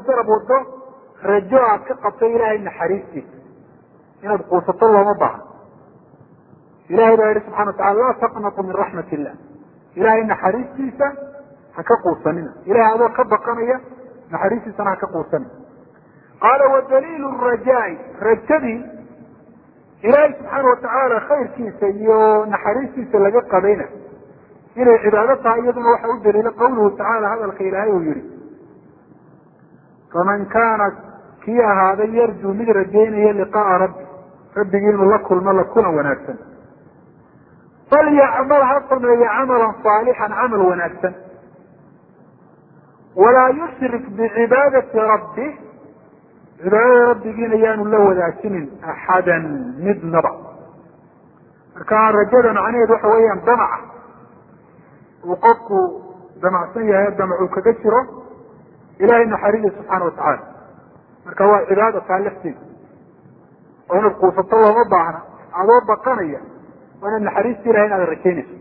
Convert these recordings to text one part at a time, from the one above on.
isgarab wado rajo aad ka qabto ilaahay naxariistiisa inaad quusato looma baahno ilahay baa yihi subxana watacala laa taqnatu min raxmat illah ilahay naxariistiisa ha ka quusanina ilahay adoo ka baqanaya naxariistiisana ha ka quusanina qaala wadaliilu rajaai rajadii ilaahay subxaana watacaala khayrkiisa iyo naxariistiisa laga qabayna inay cibaado tahay iyaduna waxa u daliila qawluhu tacaala hadalka ilaahay uu yihi faman kaana kii ahaaday yarjuu mid rajaynaya liqaaa rabbi rabbigii inuu la kulmo la kulan wanaagsan falyacmal ha sameeyo camalan saalixan camal wanaagsan walaa yushrik bicibaadati rabbi cibaadada rabbigiina yaanu la wadaajinin axadan midnaba marka rajada macnaheedu waxa weeyaan damaca uu qofku damacsan yahay damacuu kaga jiro ilahay naxariida subxaana watacaala marka waa cibaada taa lafteeda oo inaad quusato looma baahna adoo baqanaya waa inaad naxariista ilahay inaad rajaynayso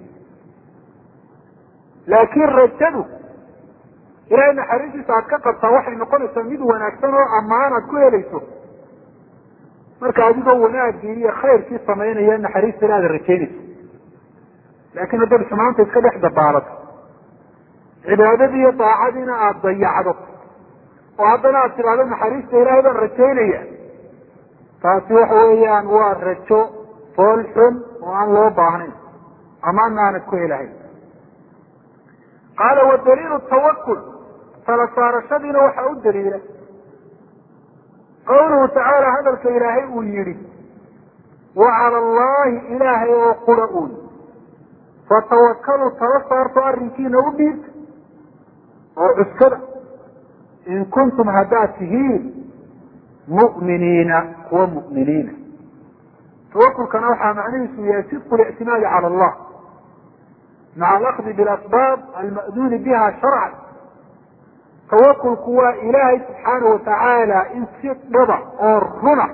laakiin rajadu ilahay naxariistiisa aad ka qabtaa waxay noqonaysaa mid wanaagsan oo ammaan aad ku helayso marka adigoo wanaagii iyo khayrkii samaynaya naxariista ila aad rajaynayso laakiin haddaad xumaanta iska dhex dabaalato cibaadadii iyo daacadiina aada dayacdo oo haddana aad tidhahdo naxariista ilaahay baan rajaynaya taasi waxa weeyaan waa rajo fool xun oo aan loo baahnayn amaana aanad ku helahayn qaala wadaliilu tawakul tala saarashadiina waxaa u daliila qawluhu tacaala hadalka ilaahay uu yihi wa cala allahi ilaahay oo qura uun fatawakalu tala saarto arrinkiina u dhiibta oo cuskada in kuntum haddaad tihiin mu'miniina kuwa mu'miniina tawakulkana waxaa macnihiisu yahay sidqu lictimaadi cala allah maca alakdi bilasbaab alma'duuni biha sharcan tawakulku waa ilaahay subxaana watacaala in si dhaba oo runa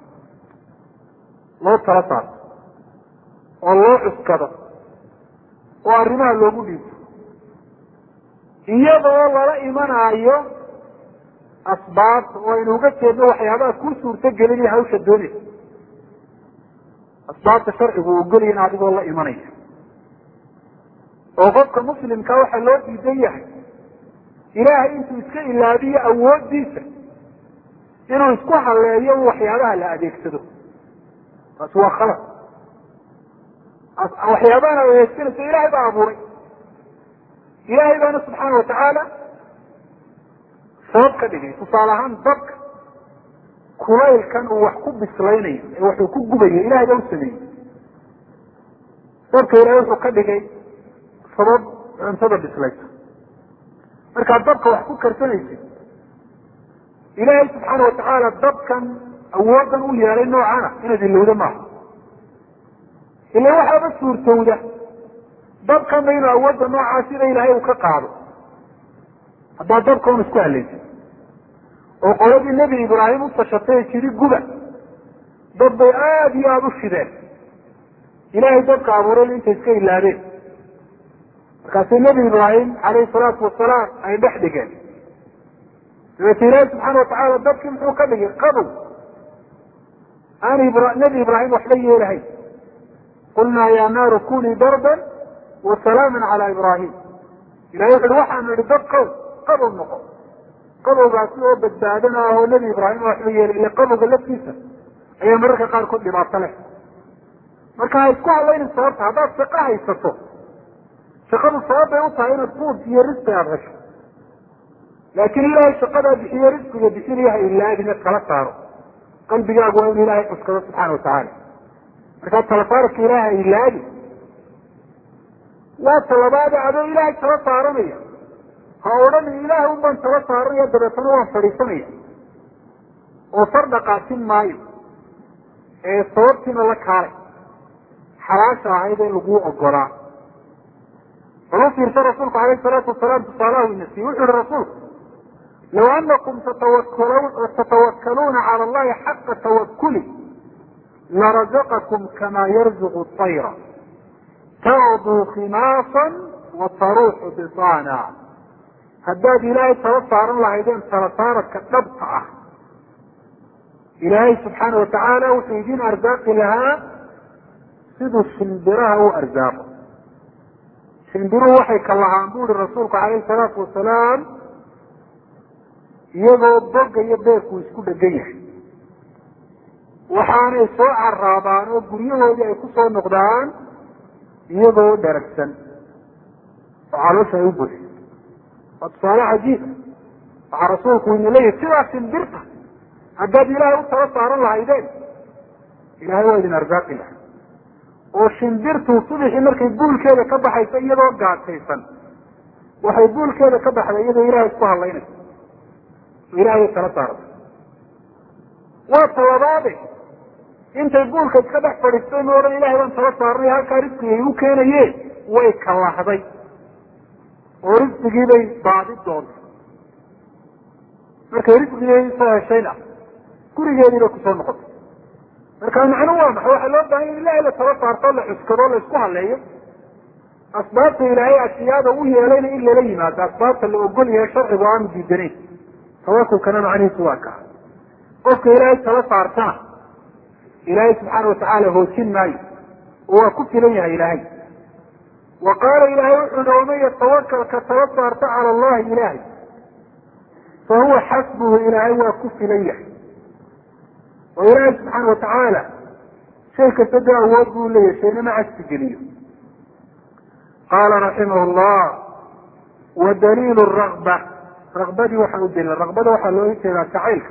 loo tala saarto oo loo cuskado oo arrimaha loogu dhiibto iyadoo lala imanaayo asbaabta oo aynu uga jeedno waxyaabaha kuu suurto gelinaya hawsha doonaysa asbaabta sharcigu uu geliyan adigoo la imanaya oo qofka muslimka waxaa loo diidan yahay ilaahay intuu iska ilaabiyo awooddiisa inuu isku haleeyo waxyaabaha la adeegsado taasi waa khalad waxyaabahan ad adeegsanayso ilahay baa abuuray ilahay baana subxaana watacaala sabab ka dhigay tusaale ahaan dabka kulaylkan uu wax ku bislaynayo ee waxuu ku gubayo ilahay baa u sameeyey dabka ilahay wuxuu ka dhigay sabab cuntada bislaysa markaad dabka wax ku karsanaysid ilaahay subxaana watacaala dabkan awoodan u yeelay noocana inaad ilowda maaha ila waxaaba suurtowda dabkanba inuu awoodda noocaa sida ilaahay uu ka qaado haddaad dabka un isku halaysid oo qoladii nebi ibraahim u tashatay jiri guba dad bay aada iyo aada u shideen ilaahay dabka abuuray intay iska ilaabeen markaasuu nebi ibraahim calayhi salaatu wasalaam ay dhex dhigeen dabeete ilaahi subxaana watacaala dabkii muxuu ka dhigay qabow aan nebi ibraahim waxba yeelahayn qulnaa ya naaru kunii darban wasalaama cala ibraahim ilahay wuxu uhi waxaanu idhi dab qow qabow noqo qabowgaasi oo badbaadana ah oo nebi ibraahim waxba yeelay ila qabowga laftiisa ayaa mararka qaarkood dhibaato leh marka ha isku hadlaynin sababta haddaad shaqo haysato shaqadu sabab bay u tahay inaad fuud iyo risqi aada hesho laakiin ilaahay shaqadaa bixiyo risqiga bixinaya ha ilaabin ad kala saaro qalbigaagu waa inu ilaahay cuskado subxaana watacaala markaa talasaarka ilaahay ha ilaabi waa talabaada adoo ilaahay tala saaranaya ha odhan ilaahay un baan tala saaranaya dabeetana waan fadhiisanaya oo far dhaqaasin maayo ee sababtiina la kaalay xalaasha ahayd ee laguu ogolaa bal u fiirsa rasuulku alayh salaatu wasalaam tusaalaha ina siiye wuxu yihi rasuulku law anakum tatawakkaluuna cala allahi xaqa tawakuli larazaqakum kama yarzuqu طayra tacduu khimaasan wa taruuxu bisaana haddaad ilaahay tala saaran lahaydeen tala saaradka dhabta ah ilaahay subxaana watacaala wuxuu idin arsaaqi lahaa siduu shimbiraha u arsaaqo shimbiruhu waxay ka lahaan bu uhi rasuulku calayhi salaatu wasalaam iyagoo boga iyo beerku isku dhegan yahay waxaanay soo caraabaan oo guryahoodii ay ku soo noqdaan iyagoo dharagsan oo caloosha ay u buxi waa tusaale cajiiba waxaa rasuulku ina leeyahy sidaa shimbirta haddaad ilaahay u tala saaran lahaydeen ilahay waa idin arsaaqi laha oo shimbirtu subixii markay buulkeeda ka baxayso iyadoo gaajaysan waxay buulkeeda ka baxday iyadoo ilahay isku hadlaynayso oo ilahay tala saarta waa talabaade intay buulka iska dhex fadhiistay ma odhan ilahay baan tala saarnay halkaa risqigay u keenaye way kalahday oo risqigii bay baadi doontay markay risqigii soo heshayna gurigeedii bay kusoo noqotay marka macnuhu waa maxay waxaa loo baahanya in ilahay la tala saarto la cuskado la isku haleeyo asbaabta ilaahay ashiyaada u yeelayna in lala yimaado asbaabta la ogol yahay sharcigu aanu diidanayn tawakulkana macnihiisu waa kaa qofka ilaahay tala saartana ilaahay subxaana watacaala hoojin maayo oo waa ku filan yahay ilaahay wa qaala ilaahay wuxuu hi waman yatawakal ka tala saarta cala allahi ilaahay fa huwa xasbuhu ilaahay waa ku filan yahay oo ilaahay subxaana watacaala shay kasta dee awood buu leeyahay shaynama cagsi geliyo qaala raximah llah wa daliilu ragba ragbadii waxaa u daliila ragbada waxaa looga jeedaa jacaylka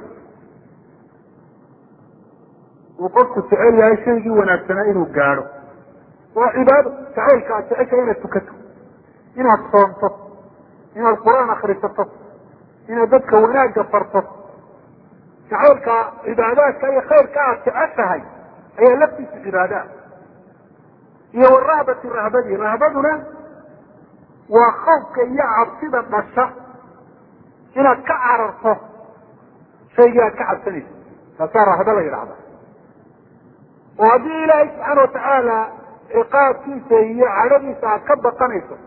uu qofku jecel yahay shaygii wanaagsanaa inuu gaadho waa cibaado jacaylka aad jeceshahay inaad tukato inaad soomto inaad qur-aan akrisato inaad dadka wanaagga farto jacaylka cibaadaadka iyo khayrka aad jeceshahay ayaa laftiisa cibaada ah iyo warahbati rahbadii rahbaduna waa khawfka iyo cabsida dhasha inaad ka cararto shaygii aad ka cabsanayso taasaa rahba la yidhahda oo haddii ilaahay subxaana watacaala ciqaabkiisa iyo cadhadiisa aad ka baqanayso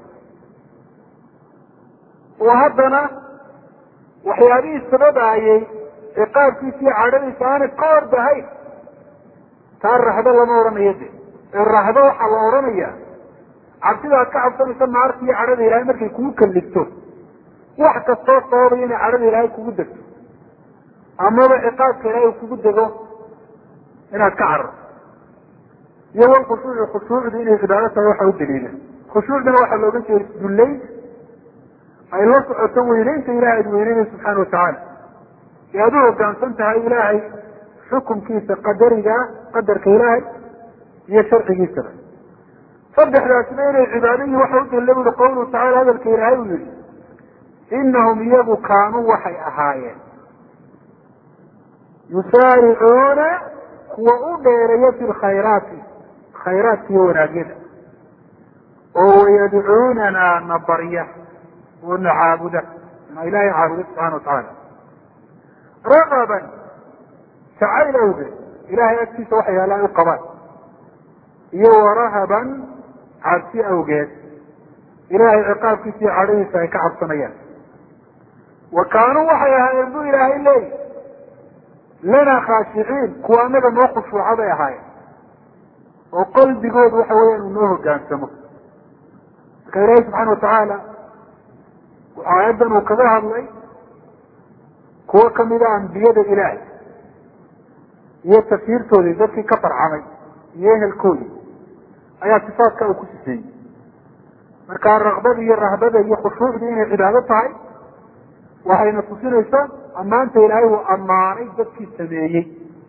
oo haddana waxyaabihii sababaayey ciqaabkiisa iyo cadhadiisa aanay ka ordahayn taa rahbo lama odhanayo de ee rahbo waxaa la odhanaya cabsida aad ka cabsanayso naarta iyo cadhada ilahay markay kugu kalligto wax kastoo sababaya inay cadhada ilaahay kugu degto amaba ciqaabka ilaahay kugu dego inaad ka cararto iyo wal khushuuci khushuucdu inay cibaado tahay waxa u daliila khushuucduna waxaa looga jeeda isdullayn ay la socoto weyneynta ilahay aad weyneynayso subxaana watacaala ee aad u hoggaansan tahay ilaahay xukumkiisa qadarigaa qadarka ilaahay iyo sharcigiisaba saddexdaasna inay cibaado yihin waxa u daliila bui qawluhu tacala hadalka ilaahay uu yihi inahum iyagu kaanuu waxay ahaayeen yusaaricuuna kuwa u dheereeya fi lkhayraati khayraadka iyo wanaagyada oo wayadcuunana na barya oo na caabuda na ilaahay caabuda subxana watacaala ragaban jacayl awgeed ilahay agtiisa waxa yaala ay u qabaan iyo warahaban cabsi awgeed ilaahay ciqaabkiisa iyo cadhadiisa ay ka cabsanayaan wa kaanuu waxay ahaayeen buu ilaahay leeyi lanaa khaashiciin kuwa anaga noo khushuuca bay ahaayeen oo qalbigoodu waxa weeyaan uu noo hogaansamo marka ilaahay subxaana watacaala aayaddan uu kaga hadlay kuwo kamida ambiyada ilaahay iyo tafsiirtoodii dadkii ka farcamay iyo ehelkoodii ayaa sifaadka uu ku siseeyey marka rakbada iyo rahbada iyo khushuucdu inay cibaado tahay waxayna tusinaysaa ammaanta ilaahay uu ammaanay dadkii sameeyey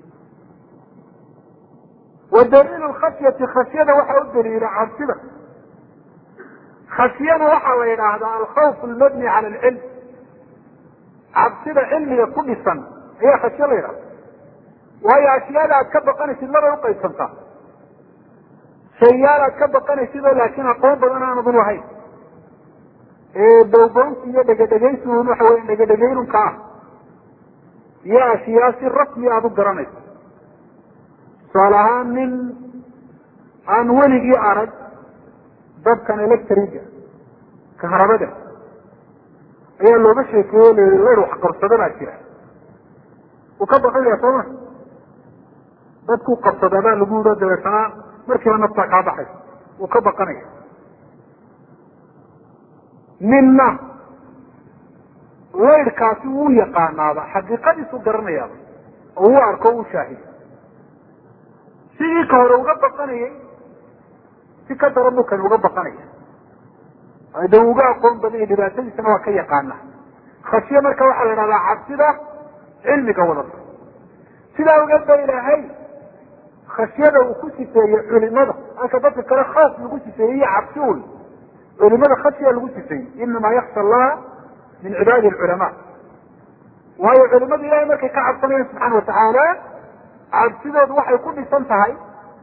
wa daliilu khashyati khashyada waxaa u daliila cabsida khashyana waxaa la yidhaahdaa alkhawf almabni cala alcilm cabsida cilmiga ku dhisan ayaa khashyo la yidhahda waayo ashyaada aad ka baqanaysid labay uqaybsantaa shayaal aad ka baqanaysidoo laakiin aqoon badan aanadu lahayn bowbownsi iyo dhegadhegaysiun waxa weya dhegadhegaynunka ah iyo ashyaa si rasmi aada u garanayso tusaale ahaan nin aan weligii arag dabkan electriga kahrabada ayaa looga sheekeeyo la yihi layr wax qabsada baa jira wuu ka baqanaya sooma dadkuu qabsadaa baa lagu yidho dabeetana markiiba naftaa kaa baxaysa wuu ka baqanaya ninna laydhkaasi wuu yaqaanaaba xaqiiqadiisu garanayaaba oo uu arko u shaahido sidii ka hore uga baqanayay si ka daran buu kani uga baqanaya de uga aqoon badanya dhibaatadiisana waa ka yaqaana khashiye marka waxaa la idhahdaa cabsida cilmiga wadata sidaa ogeed ba ilaahay khashyada uu ku sifeeyey culimada halka dadka kale khaas lagu sifeeyey iyo cabsi un culimada khashya lagu sifeeyey inamaa yaksha allaha min cibaadi alculamaa waayo culimada ilahay markay ka cabsanayaan subxaana watacaala cabsidoodu waxay ku dhisan tahay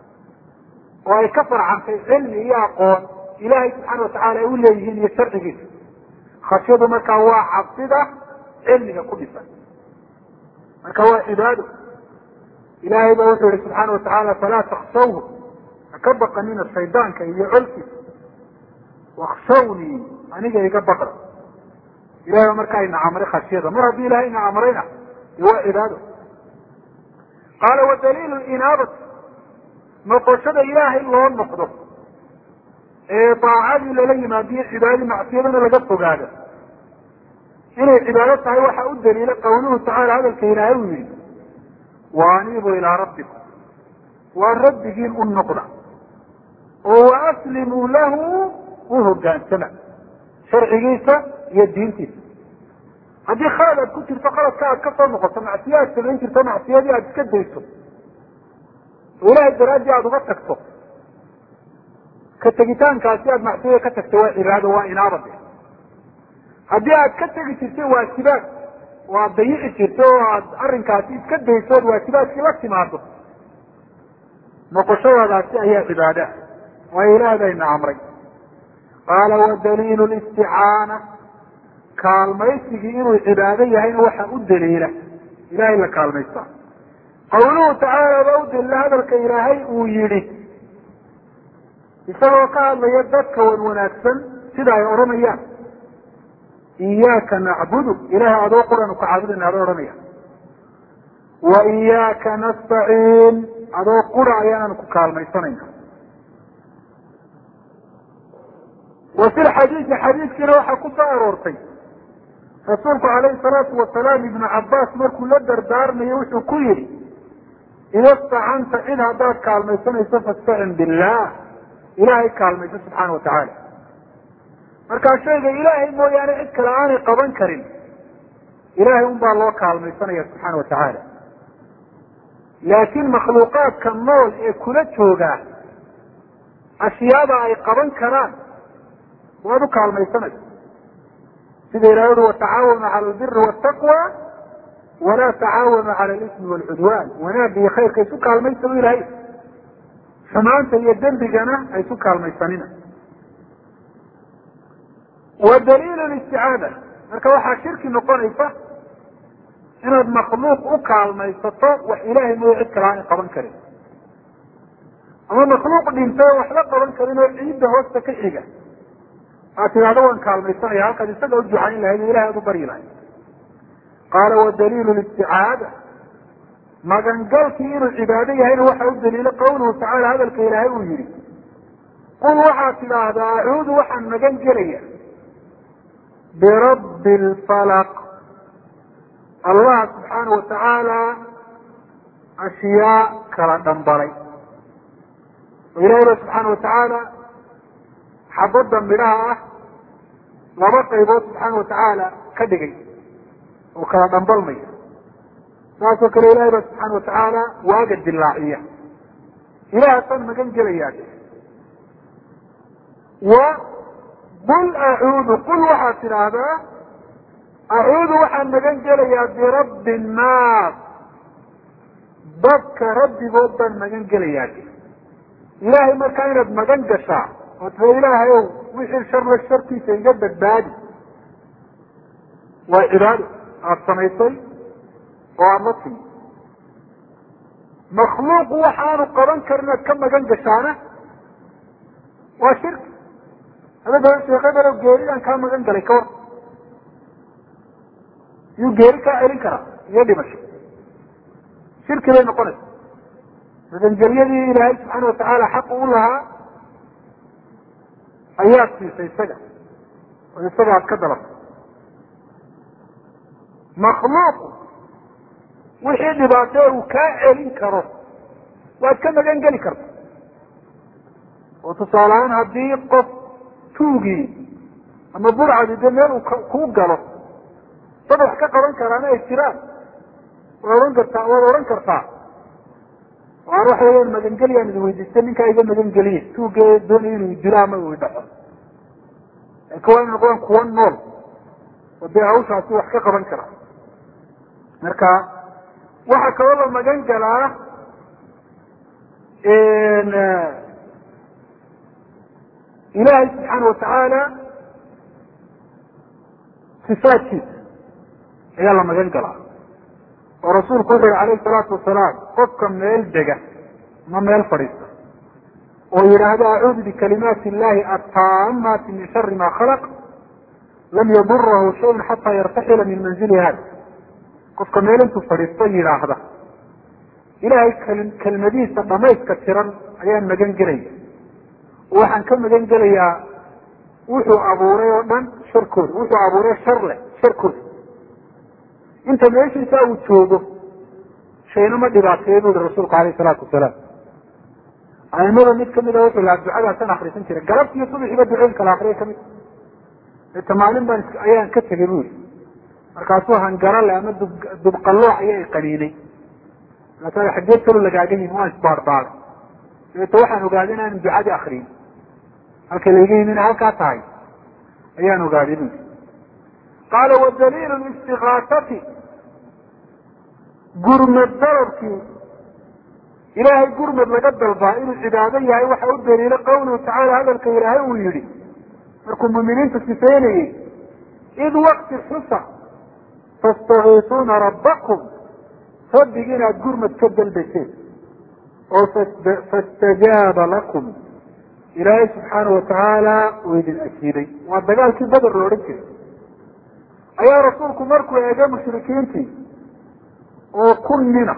oo ay ka farcantay cilmi iyo aqoon ilahay subxaana watacaala ay u leeyihiin iyo sharcigiisa khashyadu markaa waa cabsida cilmiga ku dhisan marka waa cibaado ilahay ba wuxuu yihi subxaana watacaala falaa takshawhu ha ka baqanina shaydaanka iyo colkiisa wakshawnii aniga iga baqda ilahay ba markaa ina amray khashyada mar haddii ilahay ina amrayna de waa cibaado qaala wadaliilu inaabati noqoshada ilaahay loo noqdo ee daacadii lala yimaadiyo cibaadadii macsiyadana laga fogaado inay cibaado tahay waxaa u daliila qawluhu tacaala hadalka ilaahay uu yihi waaniibuu ilaa rabbikum waa rabbigiin u noqda oo waaslimuu lahu u hogaansama sharcigiisa iyo diintiisa haddii khalad aad ku jirto khaladka aad ka soo noqoto macsiye aad samayn jirto macsiyadii aad iska dayso oo ilahay daraaddii aada uga tagto ka tegitaankaasi aad macsiyada ka tagto waa cibaado waa inaabade haddii aad ka tegi jirtay waajibaad oo aad dayici jirto oo aad arrinkaasi iska dayso ood waajibaadkii la timaado noqoshadaadaasi ayaa cibaada waayo ilaah bayna amray qaala wadaliilu listicaana kaalmaysigii inuu cibaado yahayna waxaa u daliila ilahay la kaalmaysta qawluhu tacaala baa u daliila hadalka ilaahay uu yidhi isagoo ka hadlaya dadka wan wanaagsan sida ay odhanayaan iyaaka nacbudu ilahay adoo quranu ka caabudayna ada odhanaya wa iyaaka nastaciin adoo qura ayaanaan ku kaalmaysanayna wa fi lxadiidi xadiidkiina waxaa ku soo aroortay rasuulku calayhi salaatu wasalaam ibnu cabaas markuu la dardaarmayo wuxuu ku yidhi ida stacanta cid haddaad kaalmaysanayso fastacin billah ilahay kaalmayso subxaana watacaala markaa shayga ilaahay mooyaane cid kale aanay qaban karin ilahay un baa loo kaalmaysanaya subxaana watacaala laakiin makhluuqaadka nool ee kula joogaa ashyaada ay qaban karaan waad u kaalmaysanaysa sida ilahay ui watacaawanu cala albiri waltaqwa walaa tacaawanu cala alismi waalcudwaan wanaagga iyo khayrka isu kaalmaysa u ilahay xumaanta iyo dembigana ay isu kaalmaysanina wa daliilu listicaada marka waxaa shirki noqonaysa inaad makhluuq u kaalmaysato wax ilaahay mooya cid kale aanay qaban karin ama makhluuq dhintay oo waxba qaban karin oo ciidda hoosta ka xiga aad tidhahdo waan kaalmaysanaya halkaad isaga u ducayn lahayd o ilahay aad u baryi lahayd qaala wadaliilu listicaada magangalkii inuu cibaado yahayna waxaa u daliilo qawluhu tacaala hadalka ilaahay uu yihi qul waxaad tidhaahdaa acuudu waxaan magan gelaya birabbi lfalaq allah subxaana watacaala ashyaa kala dhambalay oo ilahay ba subxaana watacaala xabadda midhaha ah laba qaybood subxaana watacaala ka dhigay oo kala dhambalmaya saasoo kale ilahay ba subxaana watacaala waaga dilaaciya ilahaasaan magan gelayaa wa qul acuudu qul waxaad tidhaahdaa acuudu waxaan magan gelayaa birabbi nnaas dadka rabbigood baan magan gelayaa ilaahay markaa inaad magan gashaa oo tira ilaahay ow wixii sharla shartiisa iga badbaadi waa cibaado aada samaysay oo aada la timi makhluuqu waxaanu qaban karin inaad ka magan gashaana waa shirki hada sheekadalo geeridaan kaa magan galay ka war iyuu geeri kaa celin karaa iyo dhimasho shirki bay noqonaysa magangelyadii ilaahay subxaana watacaala xaq u lahaa ayaad siisay isaga oo isaga aad ka dalabtay makhluuqu wixii dhibaatee uu kaa celin karo waad ka magan geli karta oo tusaale ahaan haddii qof tuugii ama burcadi dee meel uu kuu galo dad wax ka qaban karaana ay jiraan waad ohan kartaa waad odhan kartaa waan waxa weyaan magangelyaan idi weydiistay ninkaa iga magangeliye tuuge doonaya inuu dilo ama uu idhaxo laakiin waa ina noqdaan kuwa nool oo dee hawshaasi wax ka qaban kara marka waxaa kaloo la magan galaa ilaahay subxaana watacaala sifaadkiisa ayaa la magan galaa oo rasuulku wuxu yihi alayhi salaatu wasalaam qofka meel dega ma meel fadhiista oo yidhaahdo acuudu bikalimaati illahi attaamaati min shari ma khalaq lam yadurahu shayun xataa yartaxila min manzili hada qofka meel intuu fadhiisto yidhaahda ilaahay kelmadihiisa dhamayska tiran ayaan magan gelaya waxaan ka magan gelayaa wuxuu abuuray oo dhan sharkooda wuxuu abuuray shar leh sharkooda inta meeshiisa uu joogo shayna ma dhibaateeyo bu yihi rasuulku alayh salaatu wasalaam aimada mid kamida wuxuu lahaa ducadaasaan akrisan jiray galabti iyo subaxiiba ducooyinka la akriya kamid ita maalin baan ayaan ka tegay bu yihi markaasuu hangarale ama dub dubqallooc ayaa qaniinay markaasa xaggee kalo lagaaga yimi waan isbaarbaaray dabeeto waxaan ogaaday inaanan ducadii akriyin halka layga yimi ina halkaa tahay ayaan ogaaday bu yii qaala wadaliilu istikaasati gurmad dalabkii ilaahay gurmad laga dalbaa inuu cibaado yahay waxa u daliilo qawluhu tacaala hadalka ilaahay uu yihi markuu muminiinta sifeynayey id wakti xusa tastakiisuuna rabbakum rabbigi inaad gurmad ka dalbayseen oo fastajaaba lakum ilaahay subxaana watacaala uu idin ajiibay waa dagaalkii beder la odhan jiray ayaa rasuulku markuu eegay mushrikiintii oo kun nina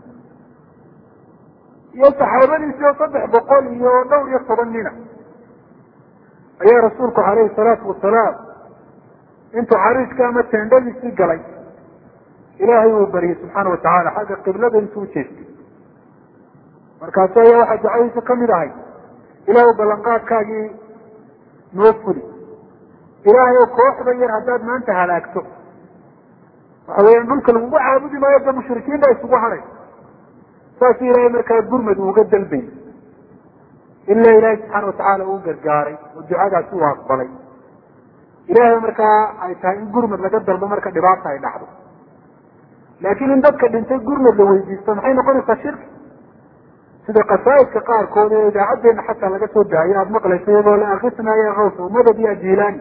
iyo saxaabadiisii oo saddex boqol iyo dhowr iyo toban nina ayaa rasuulku calayhi salaatu wasalaam intuu cariiska ama teendhadiisii galay ilaahay uu baryey subxaana watacaala xagga qiblada intuu ujeestay markaasu ayaa waxaa ducadiisa kamid ahay ilaahu ballanqaadkaagii noo fuli ilaahay oo kooxda yar haddaad maanta halaagto waxa weeyaan dhulka lagugu caabudi maayo da mushrikiin baa isugu haday saasuu ilaahay markaa gurmad uuga dalbay ilaa ilaahay subxaana watacaala uu gargaaray oo ducadaasi uu aqbalay ilaahay markaa ay tahay in gurmad laga dalbo marka dhibaata ay dhacdo laakiin in dadka dhintay gurmad la weydiisto maxay noqonaysaa shirki sida qasaa'idka qaarkood ee idaacadeena xataa laga soo daayo aada maqlaysa iyadoo la akisna ya kaws madad ya jilaani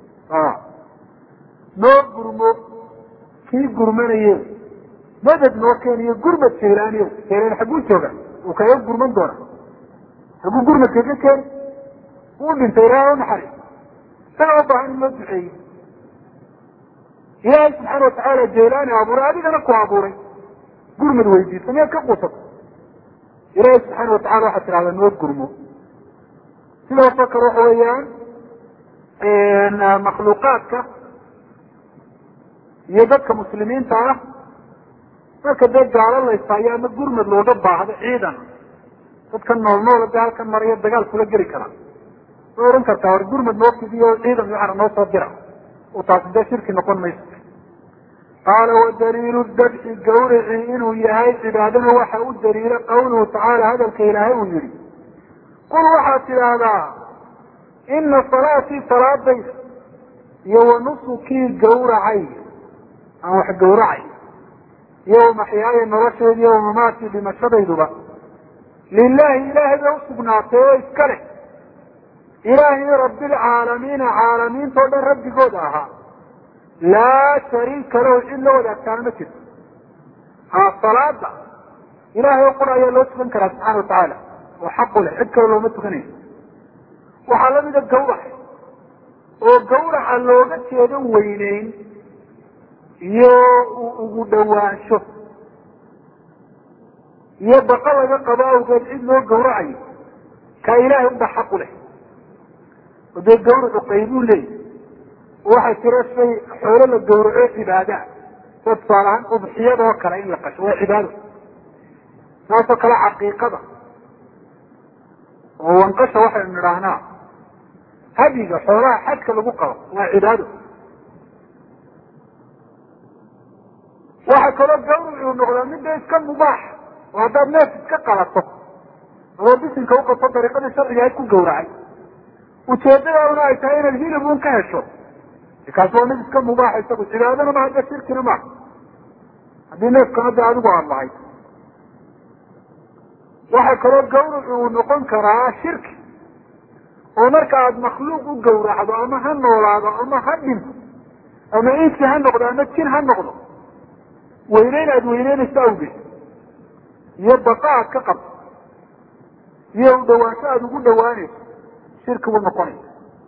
noo gurmo kii gurmanaye madad noo keeniyo gurmad jaylaaniyo jaylaan xagguu jooga uu kaga gurman doona xagguu gurmad kaga keeni uu dhintay ilaaha unaxariis isaga u baahan in loo duceeyo ilaahay subxaana watacaala jaylaani abuuray adigana ku abuuray gurmad weydiisa miyaad ka quusato ilaahay subxaana watacala waxaad tidhahdaa noo gurmo sidaasoo kale waxa weeyaan makhluuqaadka iyo dadka muslimiinta ah marka dee gaalo laysaayo ama gurmad looga baahdo ciidan dadka nool noola dee halkan maraya dagaal kula geli karaa way ohan kartaa war gurmad noo fidiyo ciidan waxana noo soo dira oo taasi dee shirki noqon mayso qaala wadaliilu dabxi gawrici inuu yahay cibaadana waxa u daliila qawluhu tacaala hadalka ilaahay uu yihi qul waxaad tidhaahdaa ina salaatii salaadayda iyo wanusukii gawracay aan wax gawracay iyo wamaxyaaya nolosheedi iyo wamamaatii dhimashadayduba lilahi ilaahay bay usugnaatay oo iska leh ilaahay rabbilcaalamiina caalamiinta o dhan rabbigooda ahaa laa shariika lahu cid la wadaagtaana ma jirto ha salaada ilahay oo qura ayaa loo tukan karaa subxana watacaala oo xaqu leh cid kale looma tukanayo waxaa lamida gawrac oo gawraca looga jeedo weyneyn iyo ugu dhawaansho iyo baqa laga qabo awgeed cid loo gawracayo kaa ilaahay unba xaqu leh oo dee gawracu qaybuu leeyahy waxaa jira shay xoolo la gawraco cibaadaa sida tusaale ahaan udxiyada oo kale in la qasho waa cibaado saasoo kale caqiiqada oo wanqasha waxaynu nidhaahnaa hadiga xoolaha xajka lagu qabo waa cibaado waxaa kaloo gawracuu noqdaa midda iska mubaax oo haddaad neef iska qalato adoo bisinka uqato dariiqadii sharciga ayd ku gawracay ujeedadaaduna ay tahay inaad hilib un ka hesho kaasi waa mid iska mubaaxa isagu cibaadana ma hadda shirkina maaha haddii neefkana de adigu aada lahayd waxaa kaloo gawracu uu noqon karaa shirki oo marka aada makhluuq u gawracdo ama ha noolaado ama ha dhinto ama insi ha noqdo ama jin ha noqdo weyneyn aada weyneynayso awgeed iyo baqa aad ka qabto iyo u dhawaansho aada ugu dhawaanayso shirki buu noqonaya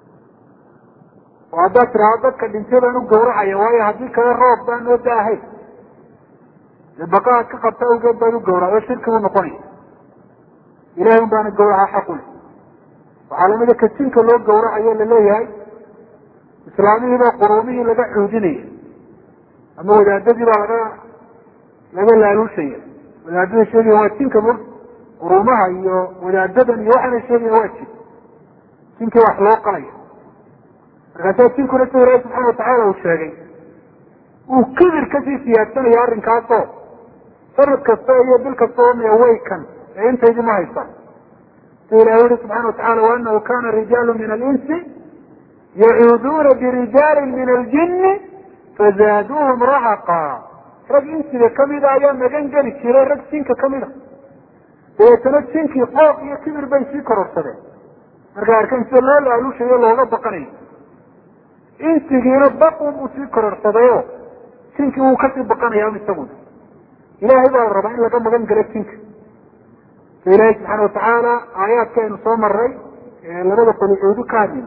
oo haddaad tiraado dadka dhintay baan u gawracaya waayo haddii kale roob baan noo daahayn dee baqa aad ka qabto awgeed baad u gawraca oo shirki buu noqonaya ilahay un baana gawraca xaqu leh waxaa lamida kajinka loo gawracayo laleeyahay islaamihiibaa quruumihii laga xuudinaya ama wadaadadii baa laga laga laaluushaya wadaadada sheegaya waa jinka mur quruumaha iyo wadaadadan iyo waxaana sheegaya waa jin jinkii wax loo qalaya markaasaa jinkuna sida ilaahi subxaana watacaala uu sheegay uu kibir kasii siyaadsanaya arrinkaasoo sanad kasta iyo bil kasta oo mewaykan ee intaydii ma haystaan sida ilahi yihi subxana watacala waanahu kana rijaalu min alinsi yacuuduuna birijaalin min aljini fazaaduuhum rahaqa rag insiga kamida ayaa magan geli jiray rag jinka kamida dabeetana jinkii qooq iyo kibir bay sii kororsadeen markay arkeen sida loo laalushayo looga baqanayo insigiina baqun buu sii kororsadayoo jinkii wuu kasii baqanaya isaguna ilaahay baa la rabaa in laga magan galo jinka so ilaahay subxaana watacaala aayaadka aynu soo maray ee labada qolicuudu ka hadlin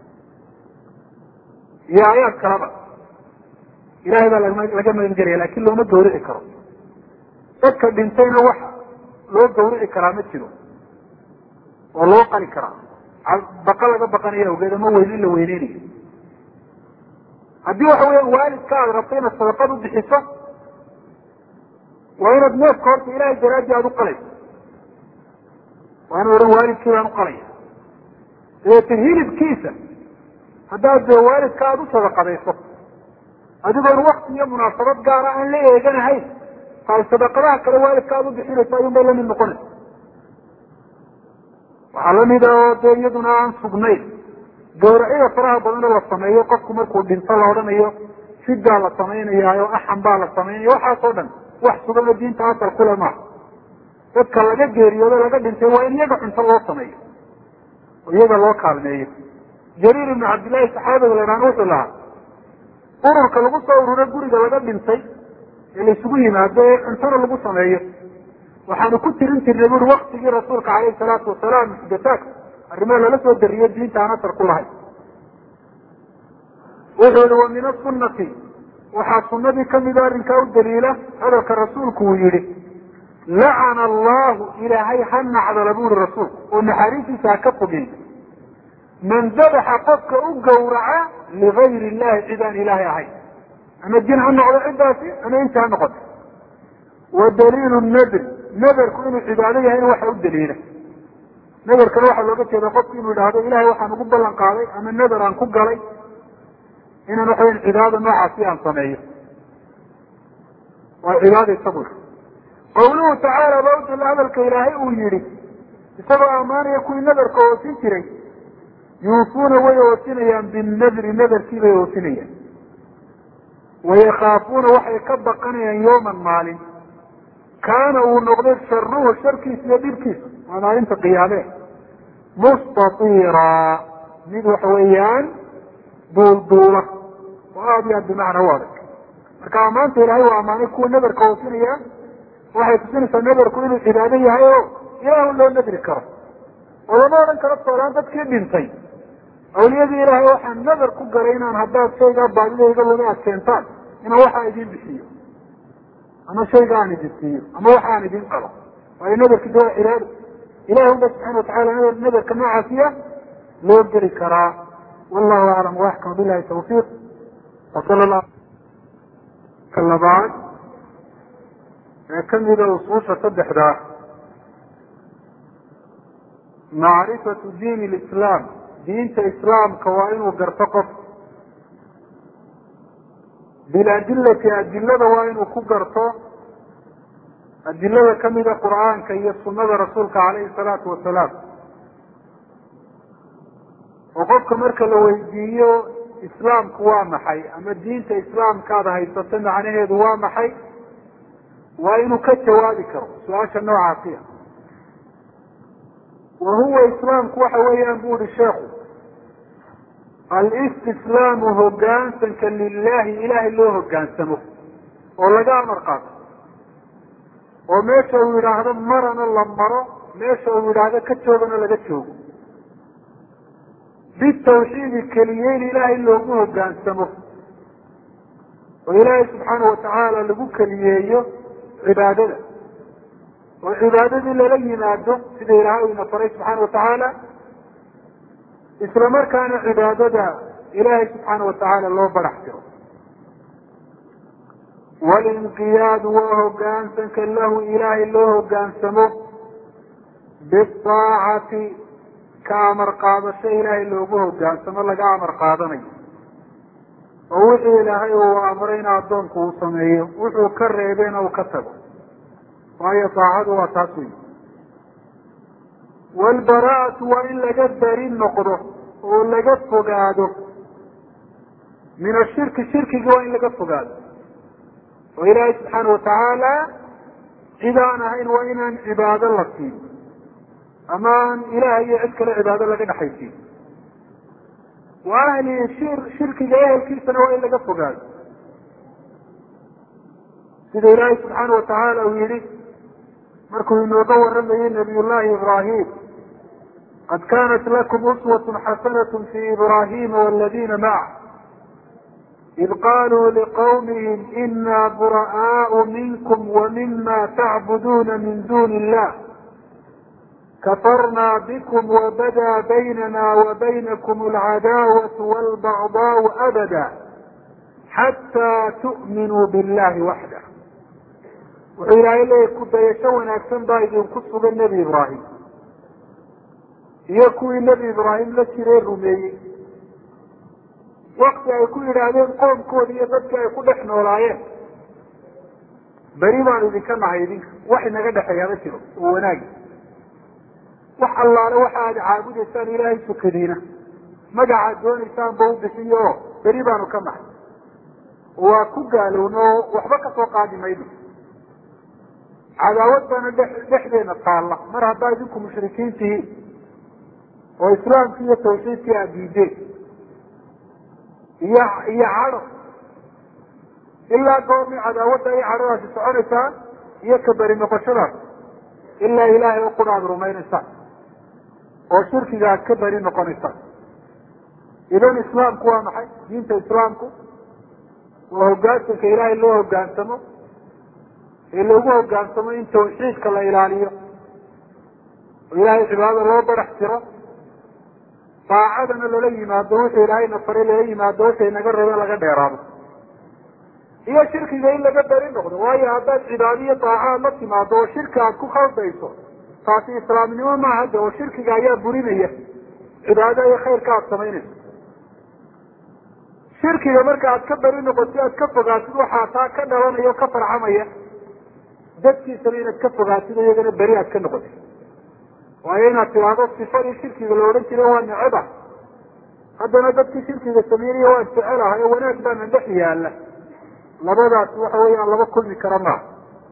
iyo aayaad kaleba ilahay baa laga magan gelaya lakin looma gawrici karo dadka dhintayna wax loo gawrici karaa ma jiro oo loo qali karaa baqa laga baqanayo awgeed ama weyneyn la weyneynayo haddii waxa weya waalidka aada rabto inaad sadaqad u bixiso waa inaad neefka horta ilahay daraadii aada u qalayso waa ina odhan waalidkii baan uqalaya dabeeta hilibkiisa haddaad dee waalidka aada u sadaqadayso adigoon wakti iyo munaasabad gaara aan la eeganahayn taay sadaqadaha kale waalidka aada u bixinayso ayun bay lamid noqonaysa waxaa lamid a oo dee iyaduna aan sugnayn gawracyada faraha badan oo la sameeyo qofku markuu dhinto la odhanayo fidaa la samaynayaayo axan baa la samaynaya waxaasoo dhan wax sugan oo diinta asal kule maaha dadka laga geeriyoodo laga dhintay waa in iyaga cunto loo sameeyo oo iyaga loo kaalmeeyo jariir ibnu cabdillahi saxaabiga la idhahan wuxuu lahaa ururka lagu soo ururo guriga laga dhintay ee laisugu yimaado ee cuntona lagu sameeyo waxaanu ku tirin jirnay buri waktigii rasuulka caleyhi salaatu wasalaam muxdathaat arrimaha lala soo dariyo diinta aan asar ku lahayn wuxuu yihi wa min asunati waxaa sunadii kamida arrinkaa u daliila hadalka rasuulku uu yihi lacana allahu ilaahay ha nacdala buri rasuulku oo naxariistiisa ha ka fogey man dabaxa qofka u gawraca ligayri illahi cid aan ilaahay ahayn ama jin ha noqdo ciddaasi ama inti ha noqoto wa daliilu nadr nadarku inuu cibaado yahay in waxa u daliila nadarkana waxaa looga jeeda qofku inuu yidhaahdo ilahay waxaan ugu ballan qaaday ama nadar aan ku galay inaan waxaweyan cibaadada noocaasi aan sameeyo waa cibaada isagu qawluhu tacaala baa udala hadalka ilaahay uu yihi isagoo ammaanaya kuwii nadarka oosin jiray yuufuuna way oosinayaan binadri nadarkii bay oosinayaan wayakaafuuna waxay ka baqanayaan yawman maalin kaana uu noqday sharuhu sharkiisa iyo dhibkiisa waa maalinta qiyaame mustatiira mid waxa weeyaan duulduula oo aada iyo aad bimacna u adag marka ammaanta ilaahay waa ammaanay kuwa nadarka oosinaya waxay tusinaysaa nadarku inuu cibaado yahay oo ilaahu loo nadri karo oo lama odhan karo toolaan dadkii dhintay awliyadii ilaahay waxaan nadar ku galay inaan haddaad shaygaa baadidayga luma ad keentaan inaan waxaa idin bixiyo ama shayga aan idin siiyo ama waxa aan idin qalo waayo nadarkiisa waa cibaado ilahi unba subxana watacala nadarka noocaasiya loo geli karaa wallahu aclam waxkam bilahi tawfiiq wasala la ka labaad ee kamida usuusha saddexdaa macrifatu diin lislaam diinta islaamka waa inuu garto qof biladilati adilada waa inuu ku garto adilada kamida qur'aanka iyo sunada rasuulka calayhi salaatu wasalaam oo qofka marka la weydiiyo islaamku waa maxay ama diinta islaamkaada haysato macnaheedu waa maxay waa inuu ka jawaabi karo su-aasha noocaasiya wa huwa islaamku waxa weeyaan bu uhi sheekhu alistislaamu hogaansanka lilahi ilahay loo hogaansamo oo laga amar qaato oo meesha uu yidhaahdo marana la maro meesha uu yidhaahdo ka joogana laga joogo bitawxiidi keliyeyn ilaahay loogu hogaansamo oo ilaahay subxaana watacaala lagu keliyeeyo cibaadada oo cibaadadii lala yimaado sida ilaahay uu ina faray subxaana watacaala isla markaana cibaadada ilaahay subxaana watacaala loo barax tiro walinqiyaadu waa hogaansanka lahu ilaahay loo hogaansamo biaacati ka amar qaadasho ilaahay loogu hogaansamo laga amar qaadanayo oo wixii ilaahay uu amray in addoonku uu sameeyo wuxuu ka reebeyna uu ka tago waayo daacadu waa taas wey waalbaraa'atu waa in laga beri noqdo oo laga fogaado min ashirki shirkiga waa in laga fogaado oo ilaahay subxaana watacaala cid aan ahayn waa inaan cibaado la siin ama aan ilaah iyo cid kale cibaado laga dhexaysiin wa ahli shir shirkiga ehelkiisana waa in laga fogaado sida ilaahay subxaana watacaala uu yihi markuu inooga waramayey nabiy llahi ibrahim qad kanat lakum uswat xasanat fi ibrahima wاladina maca id qaluu liqawmihim ina bura'aau minkum wamima tacbuduuna min duni illah kafarna bikm wabada baynana wabaynakum alcadaawat walbagdaau abada xataa tu'minuu billahi waxdah wuxuu ilaahay leeyahy ku dayasho wanaagsan baa idinku sugan nebi ibraahim iyo kuwii nebi ibraahim la jiree rumeeyey wakti ay ku yidhaahdeen qoomkoodi iyo dadkii ay ku dhex noolaayeen beri baan idinka nahay idinka wax inaga dhexeeya ma jiro oo wanaagi wax allaale waxa aad caabudaysaan ilaahay sukadiina magacaad doonaysaan ba u bixiyo oo beri baanu ka nahay waa ku gaalowna oo waxba kasoo qaadi mayno cadaawad baana dhe dhexdeena taalla mar haddaa idinku mushrikiin tihiin oo islaamkii iyo tawxiidkii aad diideen iyo iyo cadho ilaa goormay cadaawadda iyo cadhadaasi soconaysaa iyo ka beri noqoshadaas ilaa ilaahay o qura aada rumaynaysaan oo shirkiga aad ka beri noqonaysaan idan islaamku waa maxay diinta islaamku waa hogaansanka ilaahay loo hogaansamo ee loogu hogaansamo in tawxiidka la ilaaliyo oo ilaahay cibaadada loo barax tiro daacadana lala yimaado wuxuu ilaahayna faray lala yimaado wuxuu naga reebe laga dheeraado iyo shirkiga in laga beri noqdo waayo haddaad cibaado iyo daacaad la timaado oo shirki aad ku khaldayso taasi islaamnimo maaha de oo shirkiga ayaa burinaya cibaado iyo khayrka aad samaynayso shirkiga marka aad ka beri noqotid aad ka fogaatid waxaa taa ka dhalanaya o ka farcamaya dadkiisana inaad ka fogaatid iyagana beri aad ka noqotid waayo inaad tidaahdo sifadii shirkiga la odhan jira waa neceba haddana dadkii shirkiga sameynaya waan jecelahay oo wanaag baana dhex yaala labadaas waxa weeyaan laba kulmi kara maaha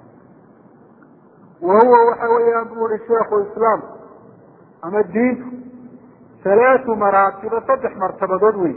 wa huwa waxa weeyaan bu uri sheikhu islaam ama diintu halaatu maraatiba saddex martabadood wey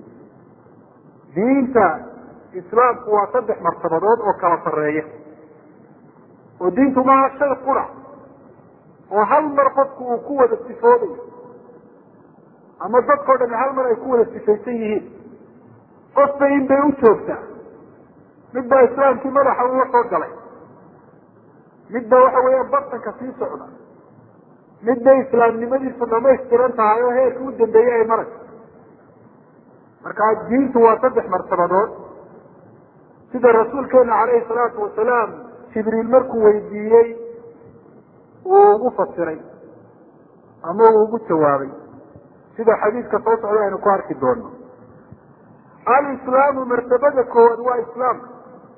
diinta islaamku waa saddex martabadood oo kala sarreeya oo diintu maaha shay qura oo hal mar qofku uu ku wada sifoodayo ama dadkao dhami hal mar ay ku wada sifaysan yihiin qofba in bay u joogtaa mid baa islaamkii madaxa ula soo galay mid ba waxa weeyaan bartanka sii socda mid bay islaamnimadiisu dhamaystiran tahay oo heerka u dambeeyey ay marayso marka diintu waa saddex martabadood sida rasuulkeena calayhi salaatu wasalaam jibriil markuu weydiiyey uu ugu fasiray ama uu ugu jawaabay sida xadiidka soo socda aynu ku arki doono alislaamu martabada koowaad waa islaamka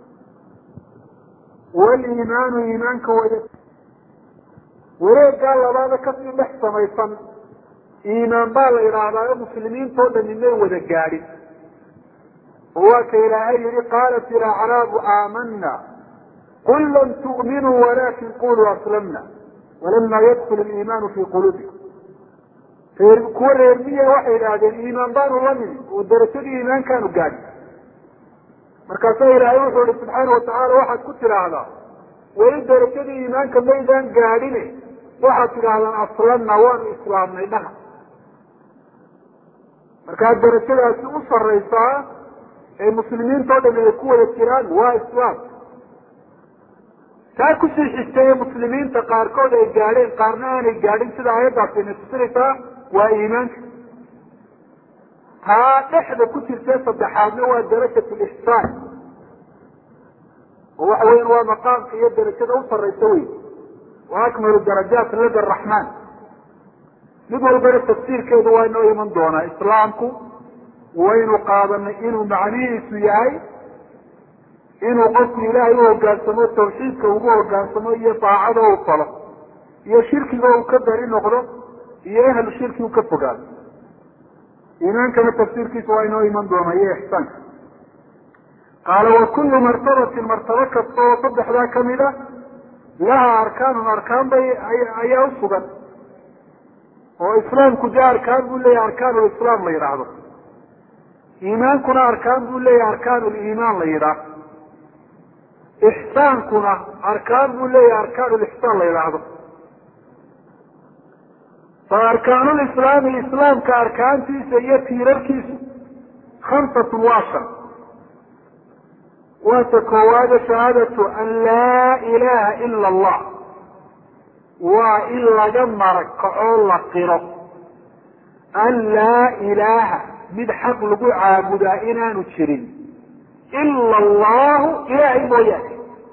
waliimaanu iimaanka way wareegaa labaada kasii dhex samaysan iimaan baa la yidhaahdaa oo muslimiintao dhami may wada gaadhin oo waa ka ilaahay yihi qaalat ilacraabu aamana qul lam tu'minuu walakin quluu aslamna walama yadkul liimaanu fi quluubikum reer kuwa reermiya waxay idhaahdeen iimaan baanu la nimi oo darajadii iimaankaanu gaadhin markaasaa ilaahay wuxuu ihi subxaana watacaala waxaad ku tidhaahdaa weli darajadii iimaanka maydaan gaadhine waxaad tidhaahdaan aslamna waanu islaamnay dhaha markaa darajadaasi u saraysaa ee muslimiintao dham ay ku wada jiraan waa islaam taa kusii xigtay ee muslimiinta qaarkood ay gaadheen qaarna aanay gaadhin sida aayaddaasi inay tusinaysaa waa iimaanka taa dhexda ku jirtee saddexaadna waa darajat lixsaan oo waxa weyan waa maqaamka iyo darajada u saraysa wey wa akmalu darajaat lada araxmaan mid walbana tafsiirkeedu waa inoo iman doonaa islaamku waynu qaadanay inuu macnihiisu yahay inuu qofku ilaahay u hogaansamo tawxiidka ugu hogaansamo iyo daacada u falo iyo shirkiga uu ka bari noqdo iyo ahlu shirki u ka fogaado iimaankana tafsiirkiisa waa inoo iman doona iyo ixsaanka qaala wa kullu martabatin martabo kasta oo saddexdaa kamid a laha arkaanun arkaan bay ayaa usugan oo islaamku dee arkaan buu leeyahay arkaan lislaam la yidhaahdo iimaankuna arkaan buu leeyahay arkaan liimaan la yidhaah ixsaankuna arkaan buu leeyahay arkaan lixsaan la yidhaahdo fa arkaanulislaami islaamka arkaantiisa iyo tiirarkiisu khamsatun waa shan waata koowaade shahaadatu an laa ilaha ila allah waa in laga marakaco la qiro an laa ilaaha mid xaq lagu caabudaa inaanu jirin ila allahu ilaahay mooyaane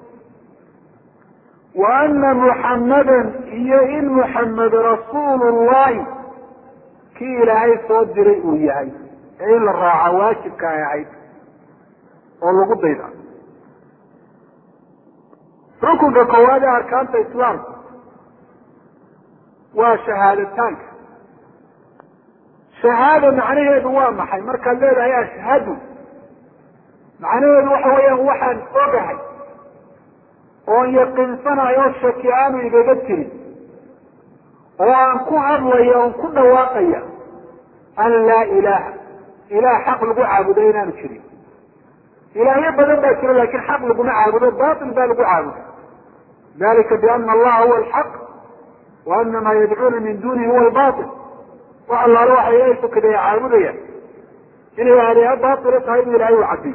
wa ana muxammadan iyo in muxamed rasuulu llahi kii ilaahay soo diray uu yahay ee in la raaca waajibka ay ahayd oo lagu dayda rukunka koowaad ee arkaanta islaamka waa shahaadataanka shahaada macnaheedu waa maxay markaad leedahay ashhadu macnaheedu waxa weeyaan waxaan ogahay oon yaqiinsanayo oo shaki aanu igaga jirin oo aan ku hadlaya oon ku dhawaaqaya an laa ilaaha ilaah xaq lagu caabudo inaanu jirin ilaahyo badan baa jira lakin xaq laguma caabudo batil baa lagu caabuda dalika biana allaha huwa alxaq wa ana maa yadcuuna min dunihi huwa albatil wax allaale waxa ilahay sokadaya caabudayaan inay aaliha batila tahay bu ilahay u cadiy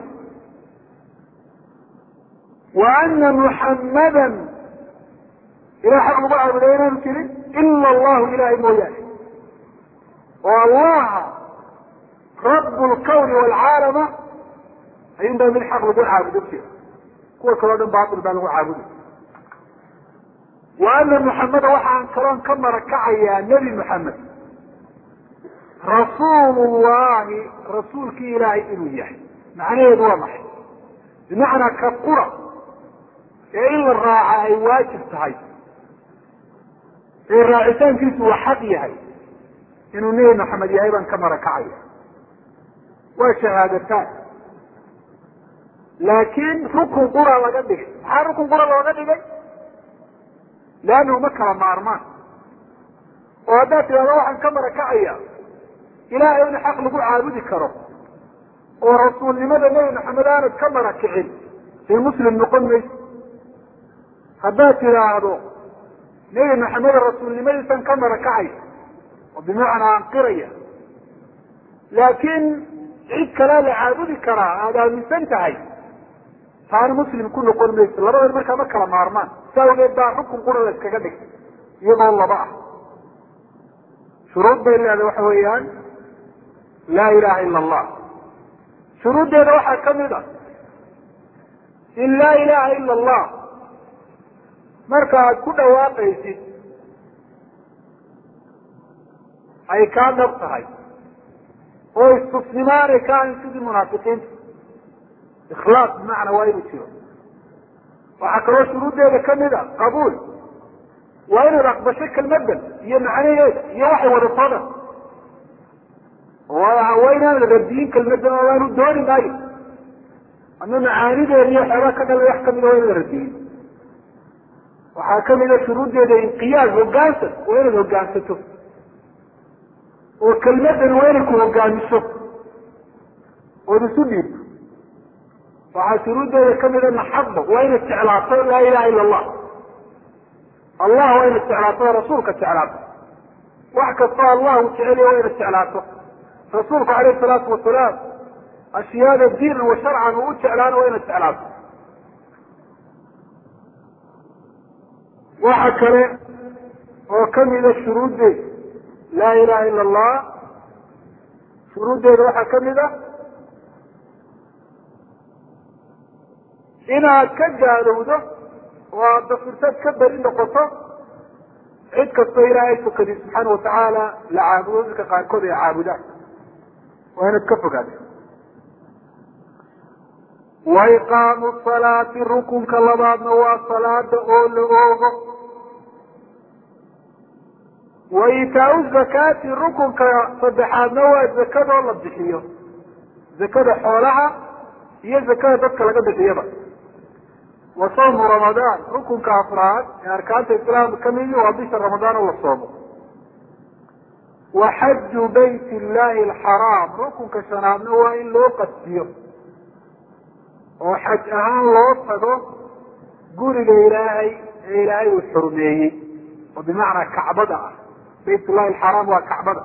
wa ana muxammadan ilah xaq lagu caabuday inaanu jirin ila allahu ilahay mooyaane oo allaha rabu lkawni waalcaalama ayun baa mid xaq lagu caabudo jira kuwa kaleo dhan batil baa lagu caabuday wa ana muxameda waxaan kaloon ka marakacayaa nebi muxamed rasuulu llahi rasuulkii ilaahay inuu yahay macnaheedu waa maxay bimacnaa ka qura ee in la raaca ay waajib tahay ee raacitaankiisu uu xaq yahay inuu nebi maxamed yahay baan ka marakacaya waa shahaadataan laakiin rukun qura laga dhigay maxaa rukun qura looga dhigay leannahu ma kala maarmaan oo haddaad tidhahdo waxaan ka marakacaya ilaahay in xaq lagu caabudi karo oo rasuulnimada nebi maxamed aanad ka marakicin dee muslim noqon mayso haddaad tidhaahdo nebi maxamed rasuulnimadiisan ka marakacay oo bimacnaa anqiraya laakiin cid kalea la caabudi karaa aada aaminsan tahay taana muslim ku noqon mayso labadan markaa ma kala maarmaan sa awgeed baa xukun qura la iskaga dhigtay iyagoo laba ah shuruud bay leedahay waxa weeyaan laa ilaha ila allah shuruuddeeda waxaa kamid a in laa ilaha ila allah marka aad ku dhawaaqaysid ay kaa dhab tahay oo istusnimaanay ka ahayn sidii munaafiqiinta ikhlaas bimacna waa inuu jiro waxaa kaloo shuruuddeeda kamid a qabuul waa inaad aqbasho kelmadan iyo macnaheeda iyo waxay wadato dhan waa inaanad radiyin kelmadan oo aanu dooni maayo ama macaanideeda iyo waxyaabaa ka dhalay wax kamida waa inaad radiyin waxaa kamida shuruuddeeda inqiyaad hogaansan waa inaad hogaansato oo kelmadan waa inay ku hogaamiso ood isu dhiibto waxaa shuruuddeeda kamida maxaba waa inaad jeclaato laa ilaha ila allah allah waa inaad jeclaato oo rasuulka jeclaato wax kastoo allah uu jeceliya waa inaad jeclaato rasuulku alayh salaatu wasalaam ashyaada diinan wa sharcan uu u jeclaana waa inaad jeclaato waxa kale oo kamida shuruuddeeda laa ilaha ila allah shuruuddeeda waxaa kamid a inaad ka gaalowdo oo aad dafirtaad ka beri noqoto cid kastoo ilaahay tukadi subxaana watacaala la caabudo dadka qaarkood ay caabudaan waa inaad ka fogaato wa iqaamu salaati rukunka labaadna waa salaada oo la oogo wa itaau zakaati rukunka saddexaadna waa zakadoo la bixiyo zakada xoolaha iyo zakada dadka laga bixiyaba wa sawmu ramadaan rukunka afraad ee arkaanta islaamka kamidi waa bisha ramadaan oo la soomo wa xaju bayt illahi alxaraam rukunka shanaadna waa in loo qasdiyo oo xaj ahaan loo tago guriga ilaahay ee ilaahay uu xurmeeyey oo bimacnaa kacbada ah bayt ullahi alxaraam waa kacbada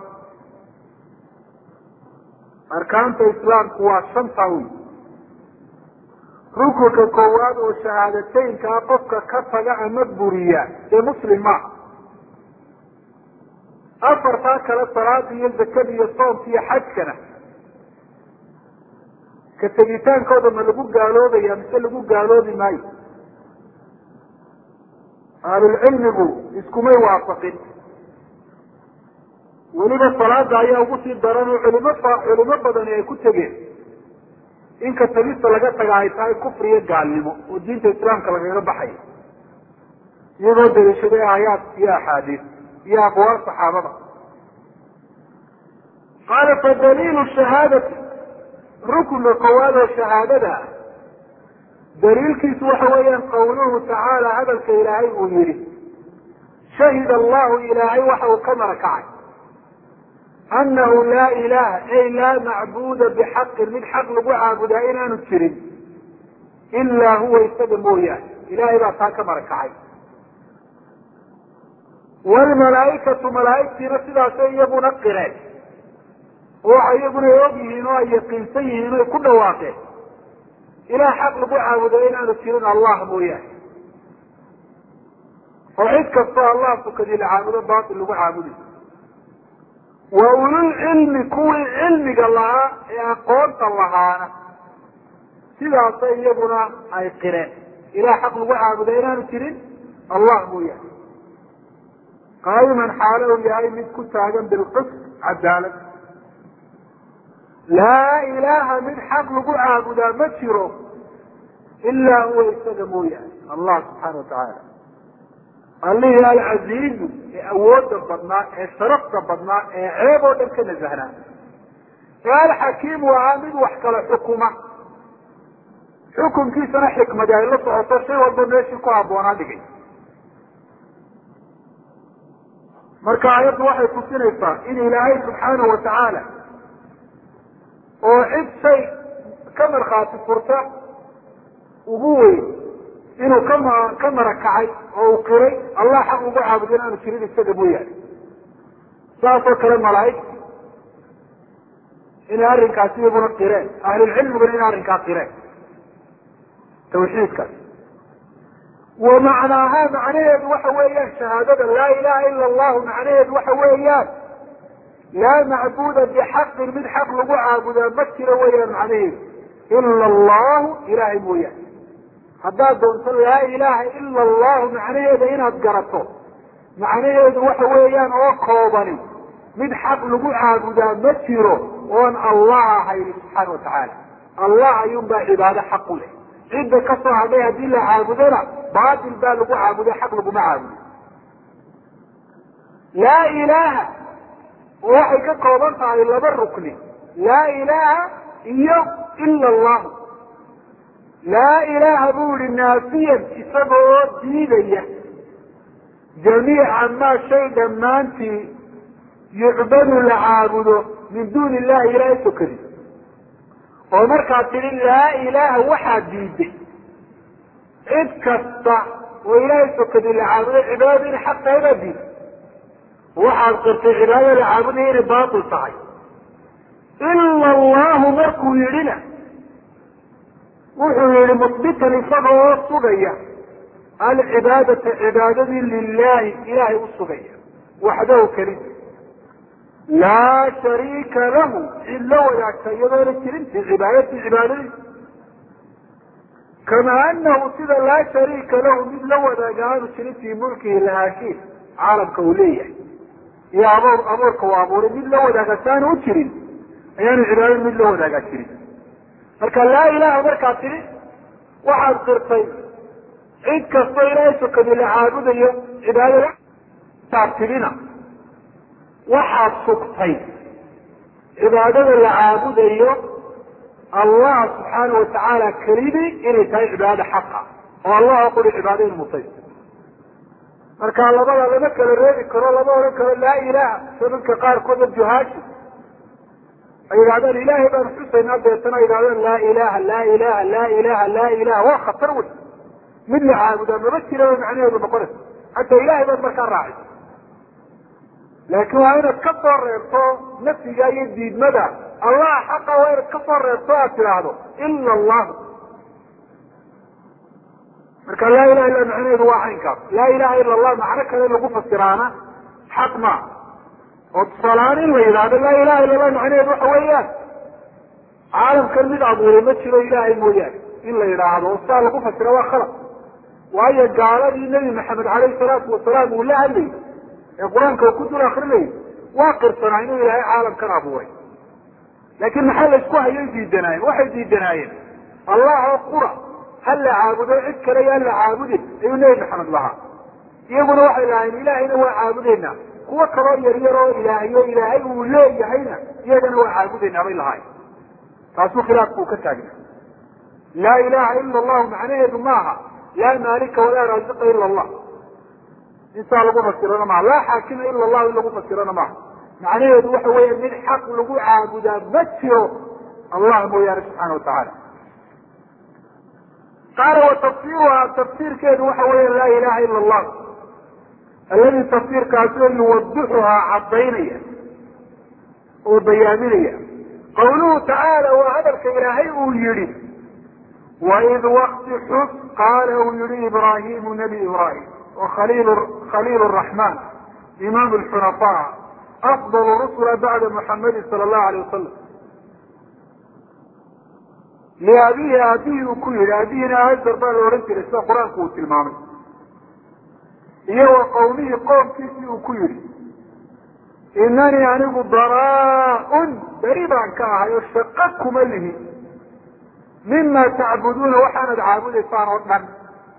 arkaanta islaamku waa shanta wey rukunka koowaad oo shahaadateynkaa qofka ka taga ama buriya dee muslim maaha afartaa kale salaada iyo zakada iyo soomka iyo xajkana ka tegitaankooda ma lagu gaaloobaya mise lagu gaaloobi maayo ahlulcilmigu iskumay waafaqin weliba salaada ayaa ugu sii daran oo culimo culimo badani ay ku tegeen in ka tagista laga taga ay tahay kufri iyo gaalnimo oo diinta islaamka lagaga baxayo iyagoo daliishaday aayaad iyo axaadiis iyo aqwaal saxaabada qaala fa daliilu shahaadati rukunka koowaad oo shahaadada ah daliilkiisu waxa weeyaan qawluhu tacaala hadalka ilaahay uu yihi shahid allahu ilaahay waxa uu ka marakacay anahu laa ilaha ay laa macbuda bixaqin mid xaq lagu caabudaa inaanu jirin ilaa huwa isaga mooyaane ilahay baa taa ka marakacay wlmalaaikatu malaaigtiina sidaasay iyaguna qireen oo waxay iyaguna og yihiin oo ay yaqiinsan yihiin o ay ku dhawaaqeen ilaah xaq lagu caabudo inaanu jirin allah mooyaane oo cid kastoo allah tukadii la caabudo batil lagu caabudi wa ululcilmi kuwii cilmiga lahaa ee aqoonta lahaana sidaasay iyaguna ay qireen ilaah xaq lagu caabudo inaanu jirin allah mooyaane qaayiman xaalo u yahay mid ku taagan bilqist cadaalad laa ilaaha mid xaq lagu caabudaa ma jiro ilaa huwa isaga mooyaane allah subxaana watacaala allihii alcaziizu ee awooda badnaa ee sharafta badnaa ee ceeb oo dhan ka nasahnaa ee alxakiimu ahaa mid wax kala xukuma xukunkiisana xikmadi ay la socoto shay walba meeshii ku habboonaa dhigay marka aayaddu waxay tusinaysaa in ilaahay subxaanahu watacaala oo cid shay ka markhaati furta ugu weyn inuu kama ka marakacay oo uu qiray allah xaq ugu caabudo in aanu jirin isaga mooyaane saasoo kale malaaigta inay arrinkaasi iyaguna qireen ahlulcilmiguna inay arrinkaa qireen tawxiidkaas wa macnaahaa macnaheedu waxa weeyaan shahaadada laa ilaha ila allahu macnaheedu waxa weeyaan laa macbuda bixaqin mid xaq lagu caabudaa ma jiro weeyaan macnaheedu ila allahu ilahay mooyaane haddaad doonto laa ilaha ila allahu macnaheeda inaad garato macnaheedu waxa weeyaan oo koobani mid xaq lagu caabudaa ma jiro oon allah ahayn subxaana watacaala allah ayuunbaa cibaado xaq u leh cidda ka soo hadhay haddii la caabudona baatil baa lagu caabuday xaq laguma caabudo laa ilaaha oo waxay ka kooban tahay laba rukni laa ilaaha iyo ila allahu laa ilaaha buu yihi naafiyan isaga oo diidaya jamiica maa shay dhammaantii yucbadu la caabudo min duuni illahi ilaahay sokadi oo markaad tidhi laa ilaaha waxaad diiday cid kasta oo ilaahay sokadi la caabuday cibaadada inay xaq tahay baad diiday waxaad qirtay cibaadada la caabudaya inay baatil tahay ila allahu markuu yidhina wuxuu yihi musbitan isaga oo sugaya alcibaadata cibaadadii lilahi ilahay u sugaya waxdahu kelida laa shariika lahu cid la wadaagta iyadoona jirin fi cibaadati cibaadadii kama anahu sida laa shariika lahu mid la wadaaga aanu jirin fii mulkihi lahaashiin caalamka uu leeyahay iyo aboor abuurka uu abuuray mid la wadaaga saanu u jirin ayaanu cibaadada mid la wadaagaa jirin marka laa ilaha markaad tidhi waxaad qirtay cid kastoo ilaahay sokadi la caabudayo cibaadada aad tidhina waxaad sugtay cibaadada la caabudayo allah subxaana watacaala kelidii inay tahay cibaadada xaqa oo allah quri cibaado in mutay marka labada lama kala reebi karo lama odhan karo laa ilaha sida dadka qaarkooda juhaashi ay yidhahdaan ilahay baan xusaynaa deetana yidhahdaan laa ilaha laa ilaha laa ilaha laa ilaha waa khatar wey mid la caabudaa maba jira bay macnaheedu noqonaysa hataa ilahay baad markaa raacay laakiin waa inaad ka soo reebto nafsiga iyo diidmada allah xaqa waa inaad ka soo reebto aad tidhaahdo ila allahu marka laa ilaha illa macnaheedu waa caynkaas laa ilaha ila allah macno kale lagu fasiraana xaq maa oo tusaalahaan in la yidhaahdo laa ilaha illa allah macnaheedu waxa weeyaan caalamkan mid abuuray ma jiro ilaahay mooyaane in la yidhaahdo oo sidaa lagu fasira waa khalad waayo gaaladii nebi maxamed caleyhi salaatu wasalaam uu la hadlayay ee qur-aanka uu ku dul akrinayay waa qirsanaa inuu ilaahay caalamkan abuuray laakiin maxaa la isku hayay diidanaayeen waxay diidanaayeen allah oo qura ha la caabudo cid kale yaan la caabudin ayuu nebi maxamed lahaa iyaguna waxay lahaayeen ilaahayna waa caabudeynaa kuwo kaloo yaryar oo ilaahyo ilaahay uu leeyahayna iyagana waa caabudeynaa bay lahaayeen taasuu khilaafku uu ka taagna laa ilaha ila allahu macnaheedu maaha laa maalika walaa raasiqa ila allah intaa lagu fasirana maaha laa xaakima ila allahu in lagu fasirana maaha macnaheedu waxa weya mid xaq lagu caabudaa ma jiro allah mooyaane subxaana watacaala qaala wa tafsiruhaa tafsiirkeedu waxa weya laa ilaha ila allah alladii tafsiirkaasoo yuwadixuhaa caddaynaya oo bayaaminaya qawluhu tacaala waa hadalka ilaahay uu yihi waid wakti xus qaala uu yihi ibraahimu nebi ibraahim khaliil raxmaan imaam lxunafaa afdal rusula bacda muxamadi sala allahu alay wasalam liabihi aabihii uu ku yihi aabihina hajar baa la odhan jiray sida qur-aanku uu tilmaamay iyo wa qawmihii qoomkiisii uu ku yihi inanii anigu baraa-un beri baan ka ahay oo shaqo kuma lihi mima tacbuduuna waxaanad caabudaysaan oo dhan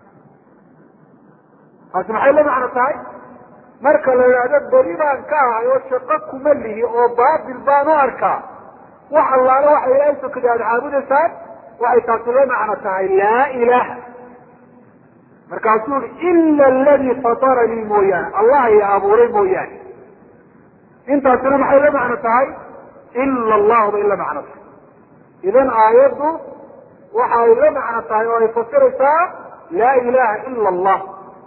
taasi maxay la macno tahay marka la idhaahdo beri baan ka ahay oo shaqo kuma lihi oo baatil baan u arkaa wax allaale waxa ilaahay sokada aada caabudaysaan waxay taasi la macno tahay laa ilaha markaasuu i ila aladii fataranii mooyaane allah i abuuray mooyaane intaasina maxay la macno tahay ila allahu bay la macno tahay idan aayaddu waxa ay la macno tahay oo ay fasiraysaa laa ilaha ila allah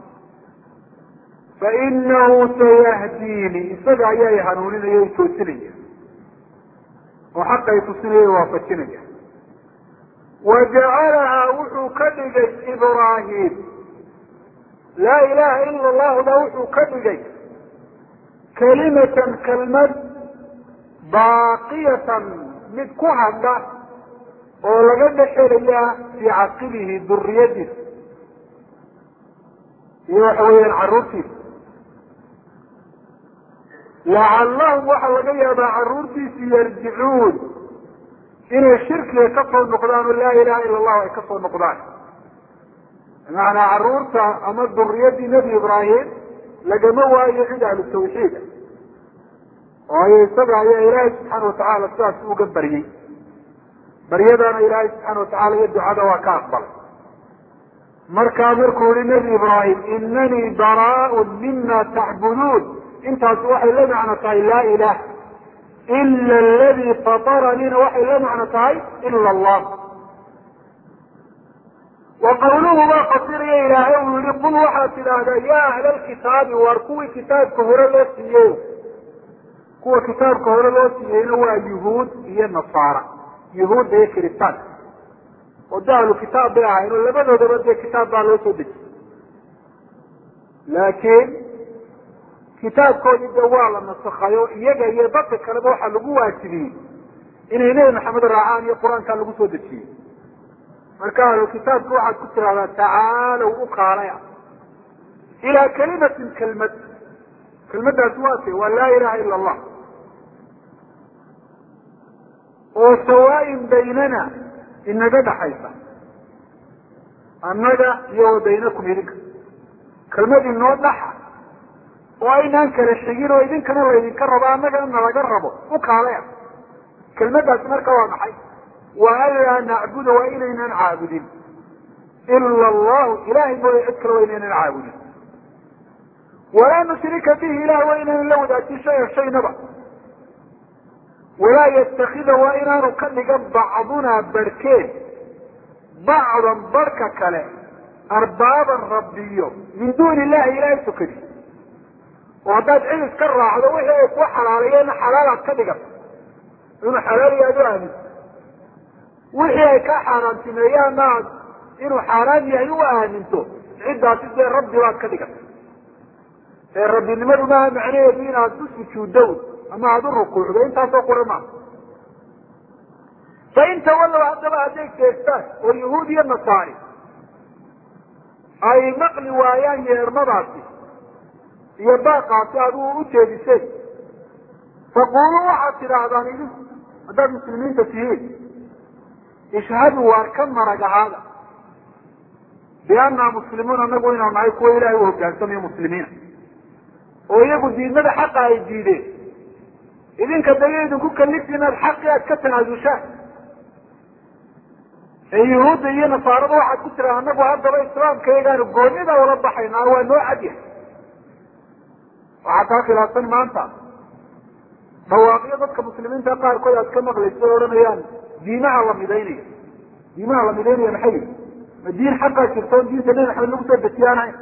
fainahu sayahdiini isaga ayaa i hanuuninaya o toosinaya oo xaqa ay tusinaya waafajinaya wajacalahaa wuxuu ka dhigay ibraahim laa ilaha ila allahuda wuxuu ka dhigay kalimatan kelmad baaqiyatan mid ku hadha oo laga dhexelaya fii caqibihi duriyadiisa iyo waxa weeyaan caruurtiisa lacallahum waxaa laga yaabaa caruurtiisi yarjicuun inay shirkiga ka soo noqdaan oo laa ilaha ila allahu ay ka soo noqdaan bimacnaa caruurta ama duriyadii nebi ibraahim lagama waayo cid ahlu tawxiida waayo isaga ayaa ilaahay subxaana watacaala sidaas uga baryey baryadaana ilaahay subxaana watacala iyo ducada waa ka aqbalay markaa markuu yihi nebi ibraahim inanii baraaun mima tacbuduun intaasi waxay la macno tahay laa ilaah ila aladii fataraniina waxay la macno tahay ila allah wa qawluhu baa fasiraya ilaahay uu yihi qul waxaad tidhaahdaa ya ahla lkitaabi waar kuwii kitaabka hore loo siiyey kuwa kitaabka hore loo siiyeyna waa yuhuud iyo nasaara yuhuudda iyo kiristaanka oo de ahlu kitaab bay ahayn oo labadoodaba dee kitaab baa loo soo dejiyey laakiin kitaabkoodii de waa la nasakhayo iyaga iyo dadka kaleba waxaa lagu waajibiyey inay nebi maxamed raacaan iyo qur-aankaa lagu soo dejiyey marka ahlu kitaabka waxaad ku tidahdaa tacaalow u kaalaya ilaa kalimatin kelmad kelmaddaasi waa te waa laa ilaha ila allah oo sawaayin baynana inaga dhaxaysa annaga iyo wa baynakum idinka kelmad inoo dhaxa oo aynaan kala xigin oo idinkana laydinka rabo annagana nalaga rabo u kaalaya kelmaddaasi marka waa maxay wa anlaa nacbuda waa inaynan caabudin ila allahu ilahay mooya cid kale waa inaynan caabudin walaa nushrika bihi ilah waa inaynan la wadaajin shaya shaynaba walaa yatakida waa inaanu ka dhigan bacdunaa barhkeen bacdan barhka kale arbaaban rabbiyo min duuni illahi ilahay sokadi oo haddaad cid iska raacdo wixii ay ku xalaalayeena xalaalaad ka dhigato inuu xalaal yahay ad u aaminto wixii ay ka xaaraantimeeyaanna aad inuu xaaraan yahay u aaminto ciddaasi dee rabbi baad ka dhigata ee rabbinimadu maaha macnaheedu inaad u sujuuddo ama aada u rukuucdo intaasoo qura maa fain tawallow haddaba hadday jeestaan oo yahuud iyo nasaari ay maqli waayaan yeermadaasi iyo baaqaasi adigu u jeediseen faquluu waxaad tidhaahdaan idinku haddaad muslimiinta tihiin ishhadu waar ka marag ahaada biannaa muslimuun anagu inaanu nahay kuwa ilahay u hogaansamayo muslimiina oo iyagu diidmada xaqa ay diideen idinka daga idinku kalifti inaad xaqi aad ka tanaasushaan ee yahuudda iyo nasaarada waxaad ku tiraa anagu haddaba islaamkayagaanu goonida ula baxaynaa waa noo cadyahay waxaa taa khilaafsan maanta dhawaaqyo dadka muslimiinta qaarkood aad ka maqlayso o odhanayaan diimaha la midaynayo diimaha la midaynaya maxay yihi ma diin xaqaa jirto on diinta nebi maxamed lagu soo dejiyaanahayn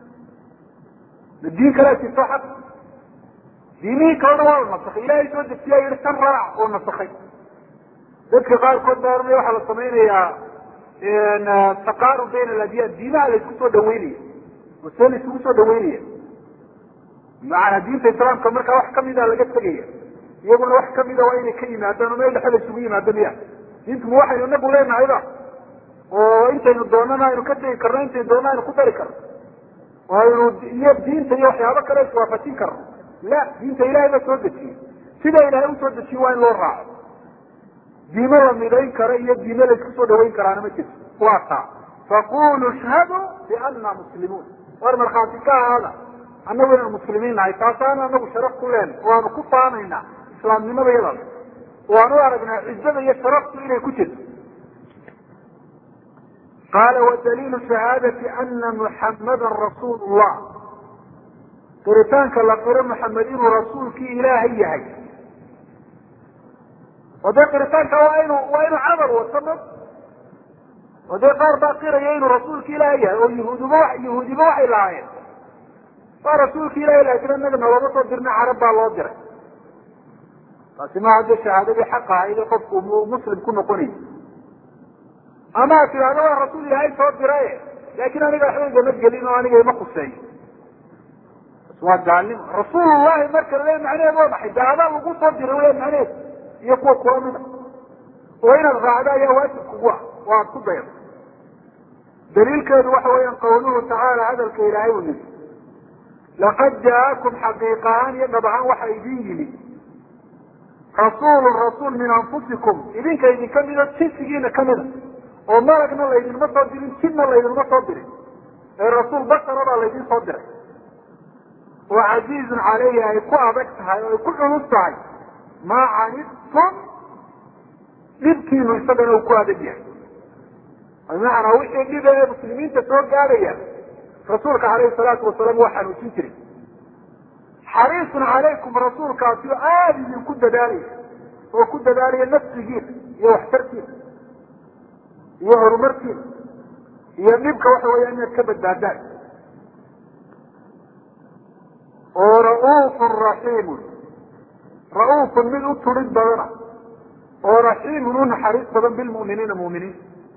ma diin kalea jirto xaq diimihii kalena waa la nasakhay ilaahay soo dejiyaa yihi tan raac oo nasakhay dadka qaarkood baa ohanaya waxaa la samaynayaa taqaarub bayna aladiyaan diimaha la isku soo dhaweynaya oo see la isugu soo dhaweynaya macanaa diinta islaamka markaa wax kamida laga tegaya iyaguna wax kamida waa inay ka yimaadaan oo meel dhexe la isugu yimaado miya diintu ma waxaynu inagu leenahayba oo intaynu doonana aynu ka tegi karno intaynu doona aynu ku dari karno aynu iyo diinta iyo waxyaabo kale iswaafajin karno la diinta ilahay baa soo dejiyey sida ilahay usoo dejiye waa in loo raaco diimo la midayn karo iyo diimo la isku soo dhaweyn karaana ma jirto waa taa faquluu ishhaduu biana muslimuun war markhaati ka ahaada annagu inaan muslimiin nahay taasaana anagu sharaf ku leen waanu ku faanaynaa islaamnimada yadaas waanu u aragnaa cizada iyo sharaftu inay ku jirto qaala wadaliilu shahaadati ana muxammadan rasuul llah qiritaanka la qiro maxamed inuu rasuulkii ilaahay yahay oo dee qiritaanka waa inu waa inuu camal wato ma oo dee qaar baa qiraya inuu rasuulki ilaahay yahay oo yahuudiba yahuudiba waxay lahaayeen waa rasuulki ilahay laakiin anaga nalama soo dirna carab baa loo diray taasi maaha dee shahaadadii xaq ahayd ee qofku muslim ku noqonayay ama ad tidhahdo waa rasuul ilaahay soo diraye laakin aniga waxba igama gelin oo aniga ima khuseeyo waa gaalnimo rasuulullahi marka lale macnaheed waa maxay de adaa lagu soo diray le macnaheed iyo kuwa kula mida oo inaad raacdo ayaa waajib kugu ah oo aad ku daydo daliilkeedu waxa weeyaan qawluhu tacaala hadalka ilaahay uu yiri laqad jaakum xaqiiqa ahaan iyo dhab ahaan waxa idin yimi rasuulun rasuul min anfusikum idinka idinka mido jinsigiina kamida oo malagna laydinma soo dirin jinna laydinma soo dirin ee rasuul bashara baa laydin soo diray oo casiizun caleyhi ay ku adag tahay oo ay ku culus tahay maa canidtum dhibkiinu isagana uu ku adag yahay bimacnaa wixii dhiba ee muslimiinta soo gaadhaya rasuulka alayhi salaatu wasalaam waa xanuujin jiray xariisun calaykum rasuulkaasi oo aada idinku dadaalaya oo ku dadaalaya nafsigiina iyo waxtarkiina iyo horumarkiina iyo dhibka waxa weeyaan inaad ka badbaadaan oo ra'uufun raxiimun ra'uufun mid u turid badana oo raxiimun u naxariis badan bilmu'miniina mu'miniin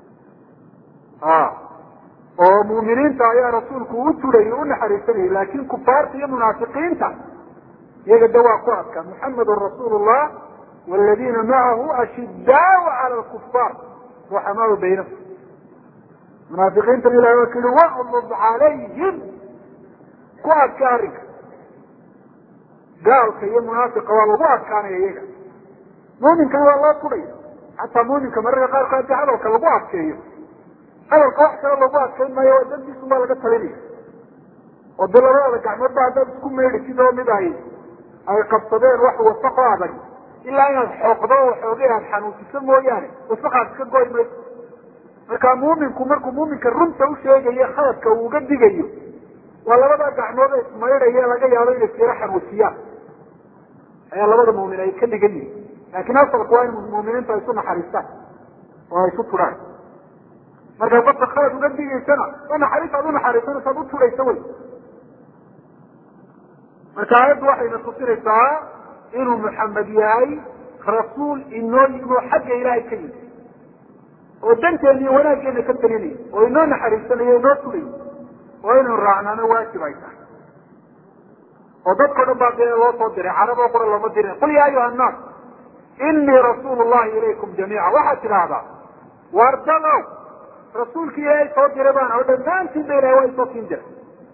oo mu'miniinta ayaa rasuulku u turayay u naxariisanayay laakin kufaarta iyo munaafiqiinta iyaga de waa ku adkaa muxamedun rasuulu llah waladiina macahu ashidaau cala lkufaar ruxamaau baynahum munaafiqiintan ilahi waa ku yihi waqlub calayhim ku adka arrinka gaalka iyo munaafiqa waa lagu adkaanaya iyaga muuminkana waa loo tudhaya xataa muuminka mararka qaarkood hadii hadalka lagu adkeeyo hadalka wax kale lagu adkayn maayo oo dandiisun baa laga talinaya oo de labadooda gacmood ba haddaad isku meydhi sidoo mid ay ay qabsadeen wax wasaqo adag ilaa inaad xooqdo oo xoogay aad xanuusiso mooyaane wasaqaad iska goy mayso marka muuminku markuu muuminka runta usheegayo khaladka uu uga digayo waa labada gacmood ee ismaydhaya laga yaabo inay siro xanuusiyaan ayaa labada muumin ay ka dhigan yihin laakin asalku waa in muuminiintu ay isu naxariistaan oo ay isu turaan markaa qofka khalad uga digaysana oo naxariis aad unaxariisanaysa ad u turaysa wey marka aayaddu waxayna tusinaysaa inuu maxamed yahay rasuul inoo yimi oo xagga ilaahay ka yimi oo danteena iyo wanaaggeena ka talinaya oo inoo naxariisanayo inoo turaya oo inuu raacnaano waajib ay tahay oo dadkao dhan baa dee loo soo diray carab oo qura looma dirin qul yaa ayuha annaas inii rasuulu llahi ilaykum jamiica waxaad tidhaahdaa wardalow rasuulki ilaahay soo diray baan oo dhammaantiin ba ilahay waa isoo siin diray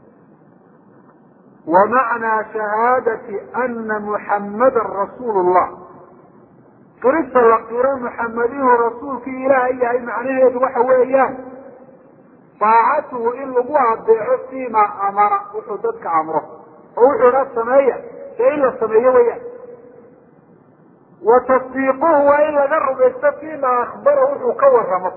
wamacnaa shahaadati ana muxammadan rasuulu llah qirista la qiro muxamed inuu rasuulkii ilaahay yahay macnaheedu waxa weeyaan daacatuhu in lagu adeeco fiima amara wuxuu dadka amro oo wuxuu dha sameeya dee in la sameeyo weyaan wa tasdiiquhu waa in laga rumaysto fiima akbara wuxuu ka waramo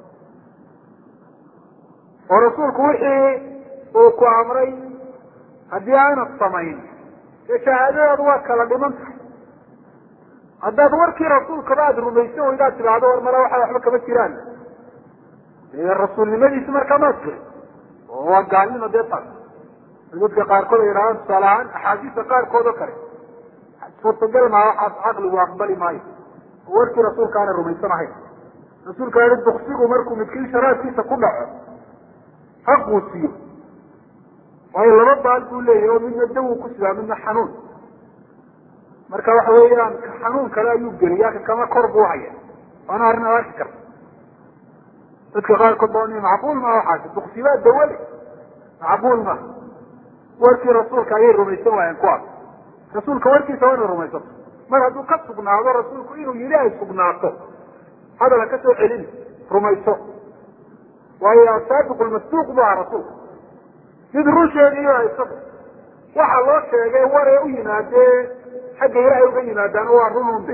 oo rasuulku wixii uu ku amray haddii aanad samayn dee shahaadadaadu waa kala dhiman tahay haddaad warkii rasuulkaba aada rumaysan weydaad tidhaahdo war mala waxa waxba kama jiraan dee rasuulnimadiisi markaa maad jirin oo waa gaalnimo dee taas dadka qaarkood ay yidhahdaan tusaale ahaan axaadiista qaarkood oo kale suurtagal maa waxaas caqligu aqbali maayo oo warkii rasuulka aanay rumaysan ahayn rasuulka yihi duksigu markuu midkiin sharaadkiisa ku dhaco ha quusiyo waayo laba baal buu leeyahy oo midna dawu ku sidaa midna xanuun marka waxa weeyaan ka xanuun kale ayuu geliyaa ka kama kor buu haya waana arrin ad arki karta dadka qaarkood ba macquul maa waxaas duksibaa dawale macquul ma warkii rasuulka ayay rumaysan waayeen kuwaas rasuulka warkiisa waa inay rumaysato mar hadduu ka sugnaado rasuulku inuu yidhi ay sugnaato hadal ha ka soo celin rumayso waayo asaabiq lmasduuq bu aha rasuulka mid run sheegayo haysato waxa loo sheegay waree u yimaadee xagga ilaahay uga yimaadaan waa run unbe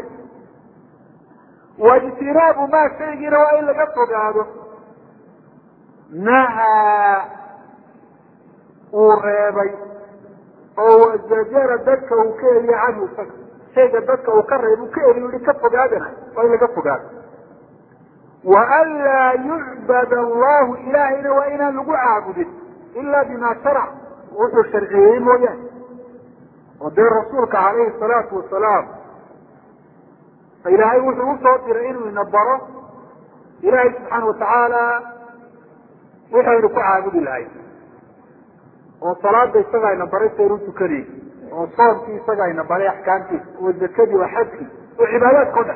waijtinaabu maa shaygiina waa in laga fogaado nahaa uu reebay oo wazajara dadka uu ka eriye canhu isaga shayga dadka uu ka reeb uu ka eriy yihi ka fogaadana waa in laga fogaado wa an laa yucbad allahu ilaahayna waa inaan lagu caabudin ila bima sharac wuxuu sharciyeeyey mooyaane oo dee rasuulka calayhi salaatu wasalaam ilaahay wuxuu usoo diray inuu ina baro ilaahay subxaana watacaala waxaynu ku caabudi lahay oo salaada isaga ayna baray saynu tukanay oo soomkii isaga ayna baray axkaamtiisa oo zakadii oo xajkii oo cibaadaadka o dhan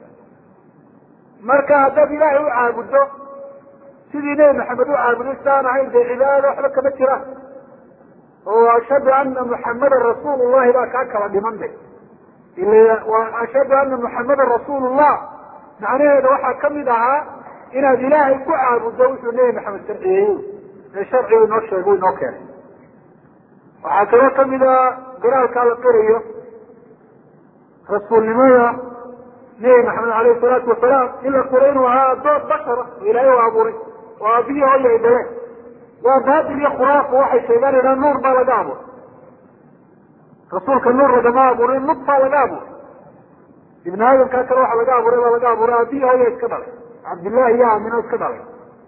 marka haddaad ilaahay u caabuddo sidii nebi maxamed u caabuday sidaan ahayn dee cibaadada waxba kama jiraan oo ashhadu ana muxamadan rasuul llahi baa kaa kala dhiman de ashhadu ana muxamadan rasuul llah macnaheeda waxaa kamid ahaa inaad ilaahay ku caabuddo wuxuu nebi maxamed sharciyeeyey ee sharcigu inoo sheegay inoo keenay waxaa kaloo kamid a garaalkaa la qirayo rasuulnimada nebi maxamed alayhi salaatu wasalaam in la qiro inuu ahaa adoon bashara oo ilaahay u abuuray oo aabihii hooya ay dhaleen waa baatil iyo khuraafa waxay sheegaan idhaan nuur baa laga abuuray rasuulka nuur lagama abuurin nudfaa laga abuuray ibn aadamkaa kale waxa laga abuuray baa laga abuuray aabihii hooya iska dhalay cabdillahi iyo aamino iska dhalay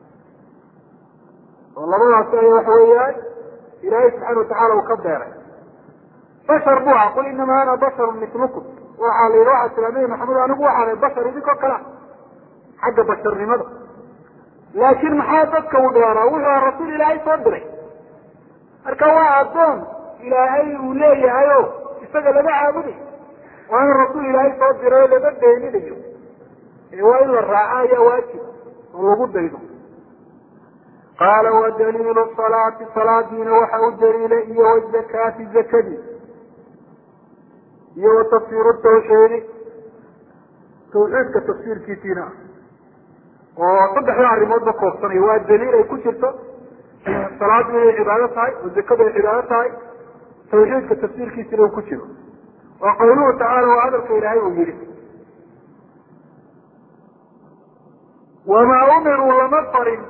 oo labadaasi ay waxa weeyaan ilaahay subxaana watacala uu ka beeray bashar bu aha qul inama ana basharu mitlukum waxaa la yidhi waxaa tira nabi maxamed anigu waxaanay bashar idinkoo kalea xagga basharnimada laakin maxaa dadka u dheeraa wuxuu aha rasuul ilaahay soo diray marka waa addoon ilaahay uu leeyahay o isaga laga caabuday waa in rasuul ilaahay soo diray oo laga beeninayo ee waa in la raaca ayaa waajib oo lagu daydo qaala wadaliilu salaati salaadiina waxa u daliila iyo wazakaati zakadii iyo wa tafsiiru tawxiidi tawxiidka tafsiirkiisiina oo saddexda arrimoodba koobsanaya waa daliil ay ku jirto salaadu inay cibaado tahay oo zakadu ay cibaado tahay tawxiidka tafsiirkiisina uu ku jiro waa qawluhu tacaala waa hadalka ilaahay uu yihi wamaa umiruu lama farin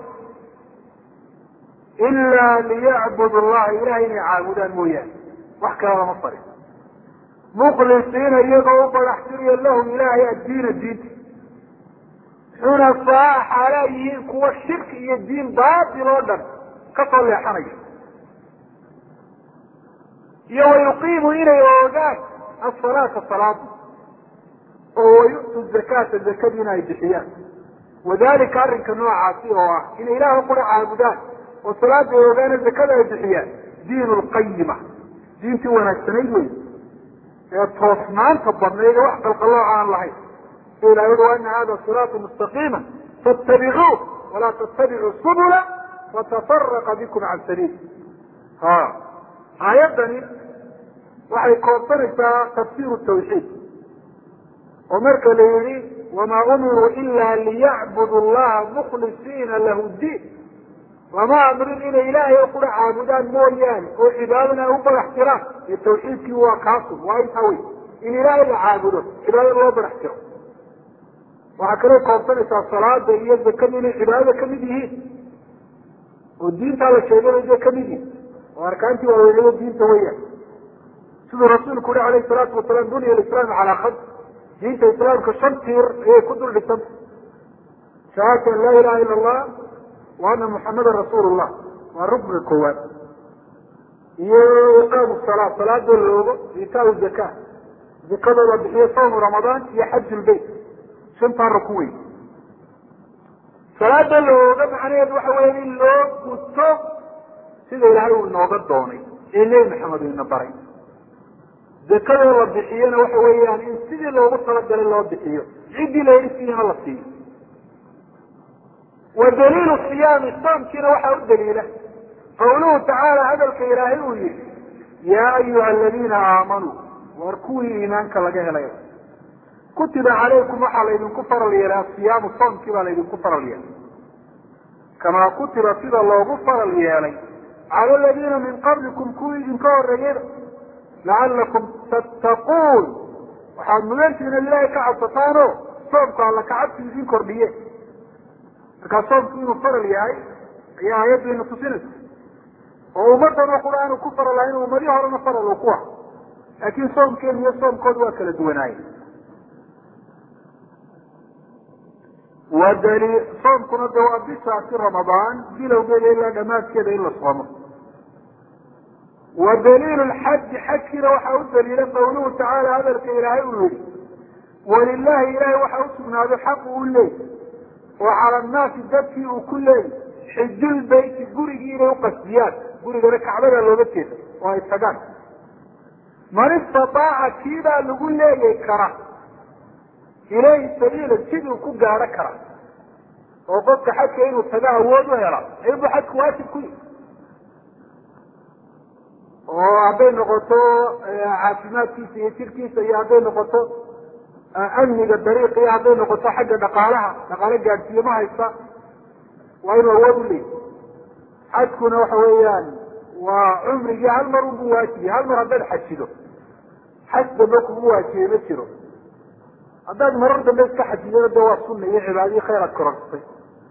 ila liyacbudu llaha ilahay inay caabudaan mooyaane wax kale lama farin mukhlisiina iyagoo u badaxtiriya lahum ilaahay addiina diinta xunafaa xaalaa yihiin kuwa shirki iyo diin baatil oo dhan kasoo leexanaya iyo wayuqiimu inay oogaan asalaata salaada oo wayu'tu zakaata zakadiina ay bixiyaan wadalika arrinka noocaasi oo ah inay ilaah qura caabudaan oo salaada ay ogaana zakada ay bixiyaan diin lqayima diintii wanaagsanayd wey ee toosnaanta badnayd ee wax qalqalooca aan lahayn si ilahay ui ana hada siraatu mustaqiima fattabicuuh walaa tattabicuu subula fatafaraqa bikum can sabiil ha aayaddani waxay koobsanaysaa tafsiru tawxiid oo marka la yihi wamaa umiruu ila liyacbudu llaha mukhlisiina lahu diin lama amrin inay ilaahay kula caabudaan mooyaane oo cibaadana ay u badax tiraan iyo tawxiidkii waa kaasun waa intaa wey in ilaahay la caabudo cibaadada loo badax tiro waxaa kaloo koobsanaysaa salaada iyo zakadu inay cibaadada kamid yihiin oo diintaa la sheegay bay kamid yihiin oo arkaantii waaweynada diinta weyaan siduu rasuulku yihi alayhi salaatu wasalaam buniya alislaamu calaa khams diinta islaamka shan tiir ayay ku dul dhisanta shahaadatu an laa ilaha ila allah wa ana muxamadan rasuul llah waa rukniga koowaad iyo iqaamu salaa salaadoo la ogo itaau zaka zakadooda bixiyo sawmu ramadaan iyo xaju lbeyt shantaa rukun wey salaada la ooga macnaheedu waxa weya in loo guto sida ilaahay uu inooga doonay ee nebi maxamed uu ina baray zakadoo la bixiyona waxa weeyaan in sidii loogu talagalay loo bixiyo ciddii la yidhi siina la siiyo wa daliilu siyaami soomkiina waxaa u daliila qawluhu tacaala hadalka ilaahay uu yihi yaa ayuha aladiina aamanuu waar kuwii iimaanka laga helay kutiba calaykum waxaa laydinku faral yeelay asiyaamu soomkii baa laydinku faral yeelay kamaa kutiba sida loogu faral yeelay cala aladiina min qablikum kuwii idinka horeeyeyba lacalakum tattaquun waxaad mudantihin ad ilaahay ka cabsataan o soomku alla kacabsi idin kordhiye markaa soomku inuu faral yahay ayaa aayaddu ina tusinaysa oo ummadan oo qura aanu ku faral lahayn ummadii horena faral uu ku ah laakiin soomkeenu iyo soomkoodu waa kala duwanaaye wadali soomkuna de waa bishaasi ramadaan bilowgeeda ilaa dhamaadkeeda in la soomo wa daliilu lxaji xajkiina waxaa u daliila qawluhu tacaala hadalka ilaahay uu yihi walilahi ilahay waxaa usugnaaday xaqu u leey oo cala annaasi dadkii uu ku leeyay xijul beyti gurigii inay uqasdiyaan gurigana kacbada looga jeeda oo ay tagaan man istataaca kiibaa lagu leeyay kara ilayhi sabiila siduu ku gaadho kara oo qofka xajka inuu tago awood u hela aybu xajku waajib ku yihi oo hadday noqoto caafimaadkiisa iyo jirkiisa iyo hadday noqoto amniga dariiqa iyo hadday noqoto xagga dhaqaalaha dhaqaalo gaadhsiiye ma haysta waa inuu awood u leeyahy xajkuna waxa weeyaan waa cumrigii hal mar ubu waajibiye hal mar haddaad xajido xaj dambe kugu waajibay ma jiro haddaad marar dambe iska xajidana de waa sunna iyo cibaadadii khayr aad kororsatay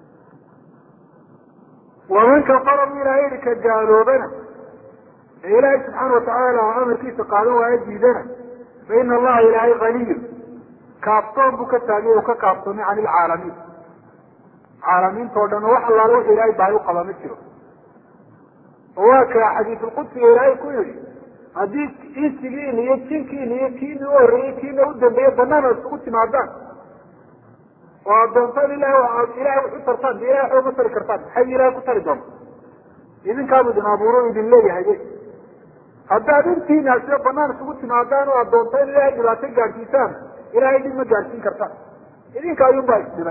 wamanka qarabu ilaa erika gaaloobana ee ilaahay subxaana watacaala amarkiisa qaadan waayo diidana fa ina allaha ilaahay haniyun kaaftoon buu ka taagay o ka kaaftoomay can ilcaalamiin caalamiinta o dhan oo wax allaala wuxu ilaahay baahi u qaba ma jiro oo waa kaa xadiisulqudsiga ilaahay ku yihi haddii insigiina iyo jinkiina iyo kiini u horreeyey kiina u dambeeye banaana isugu timaadaan oo aad doontaan ilahay ilahay wax u tartaan de ilahay waxba ma tari kartaan maxay ilahay ku tari doonta idinkaabu idin abuuro idin leeyahay haddaad intiina sida banaan isugu timaadaan oo aad doontaan in ilahay dhibaato gaadhsiisaan ilahay dhib ma gaadhsiin kartaan idinka ayuunbaa isdhibay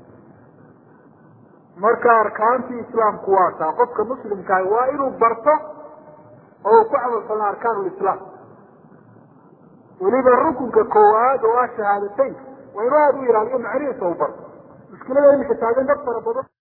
marka arkaantii islaamku waa taa qofka muslimkaah waa inuu barto oo uu ku camalfalna arkaan lislaam weliba rukunka koowaad oo ah shahaadateynka waa inuu aada u ilaaliyo macnihiisa u barto mushkilada imika taagan dad fara badan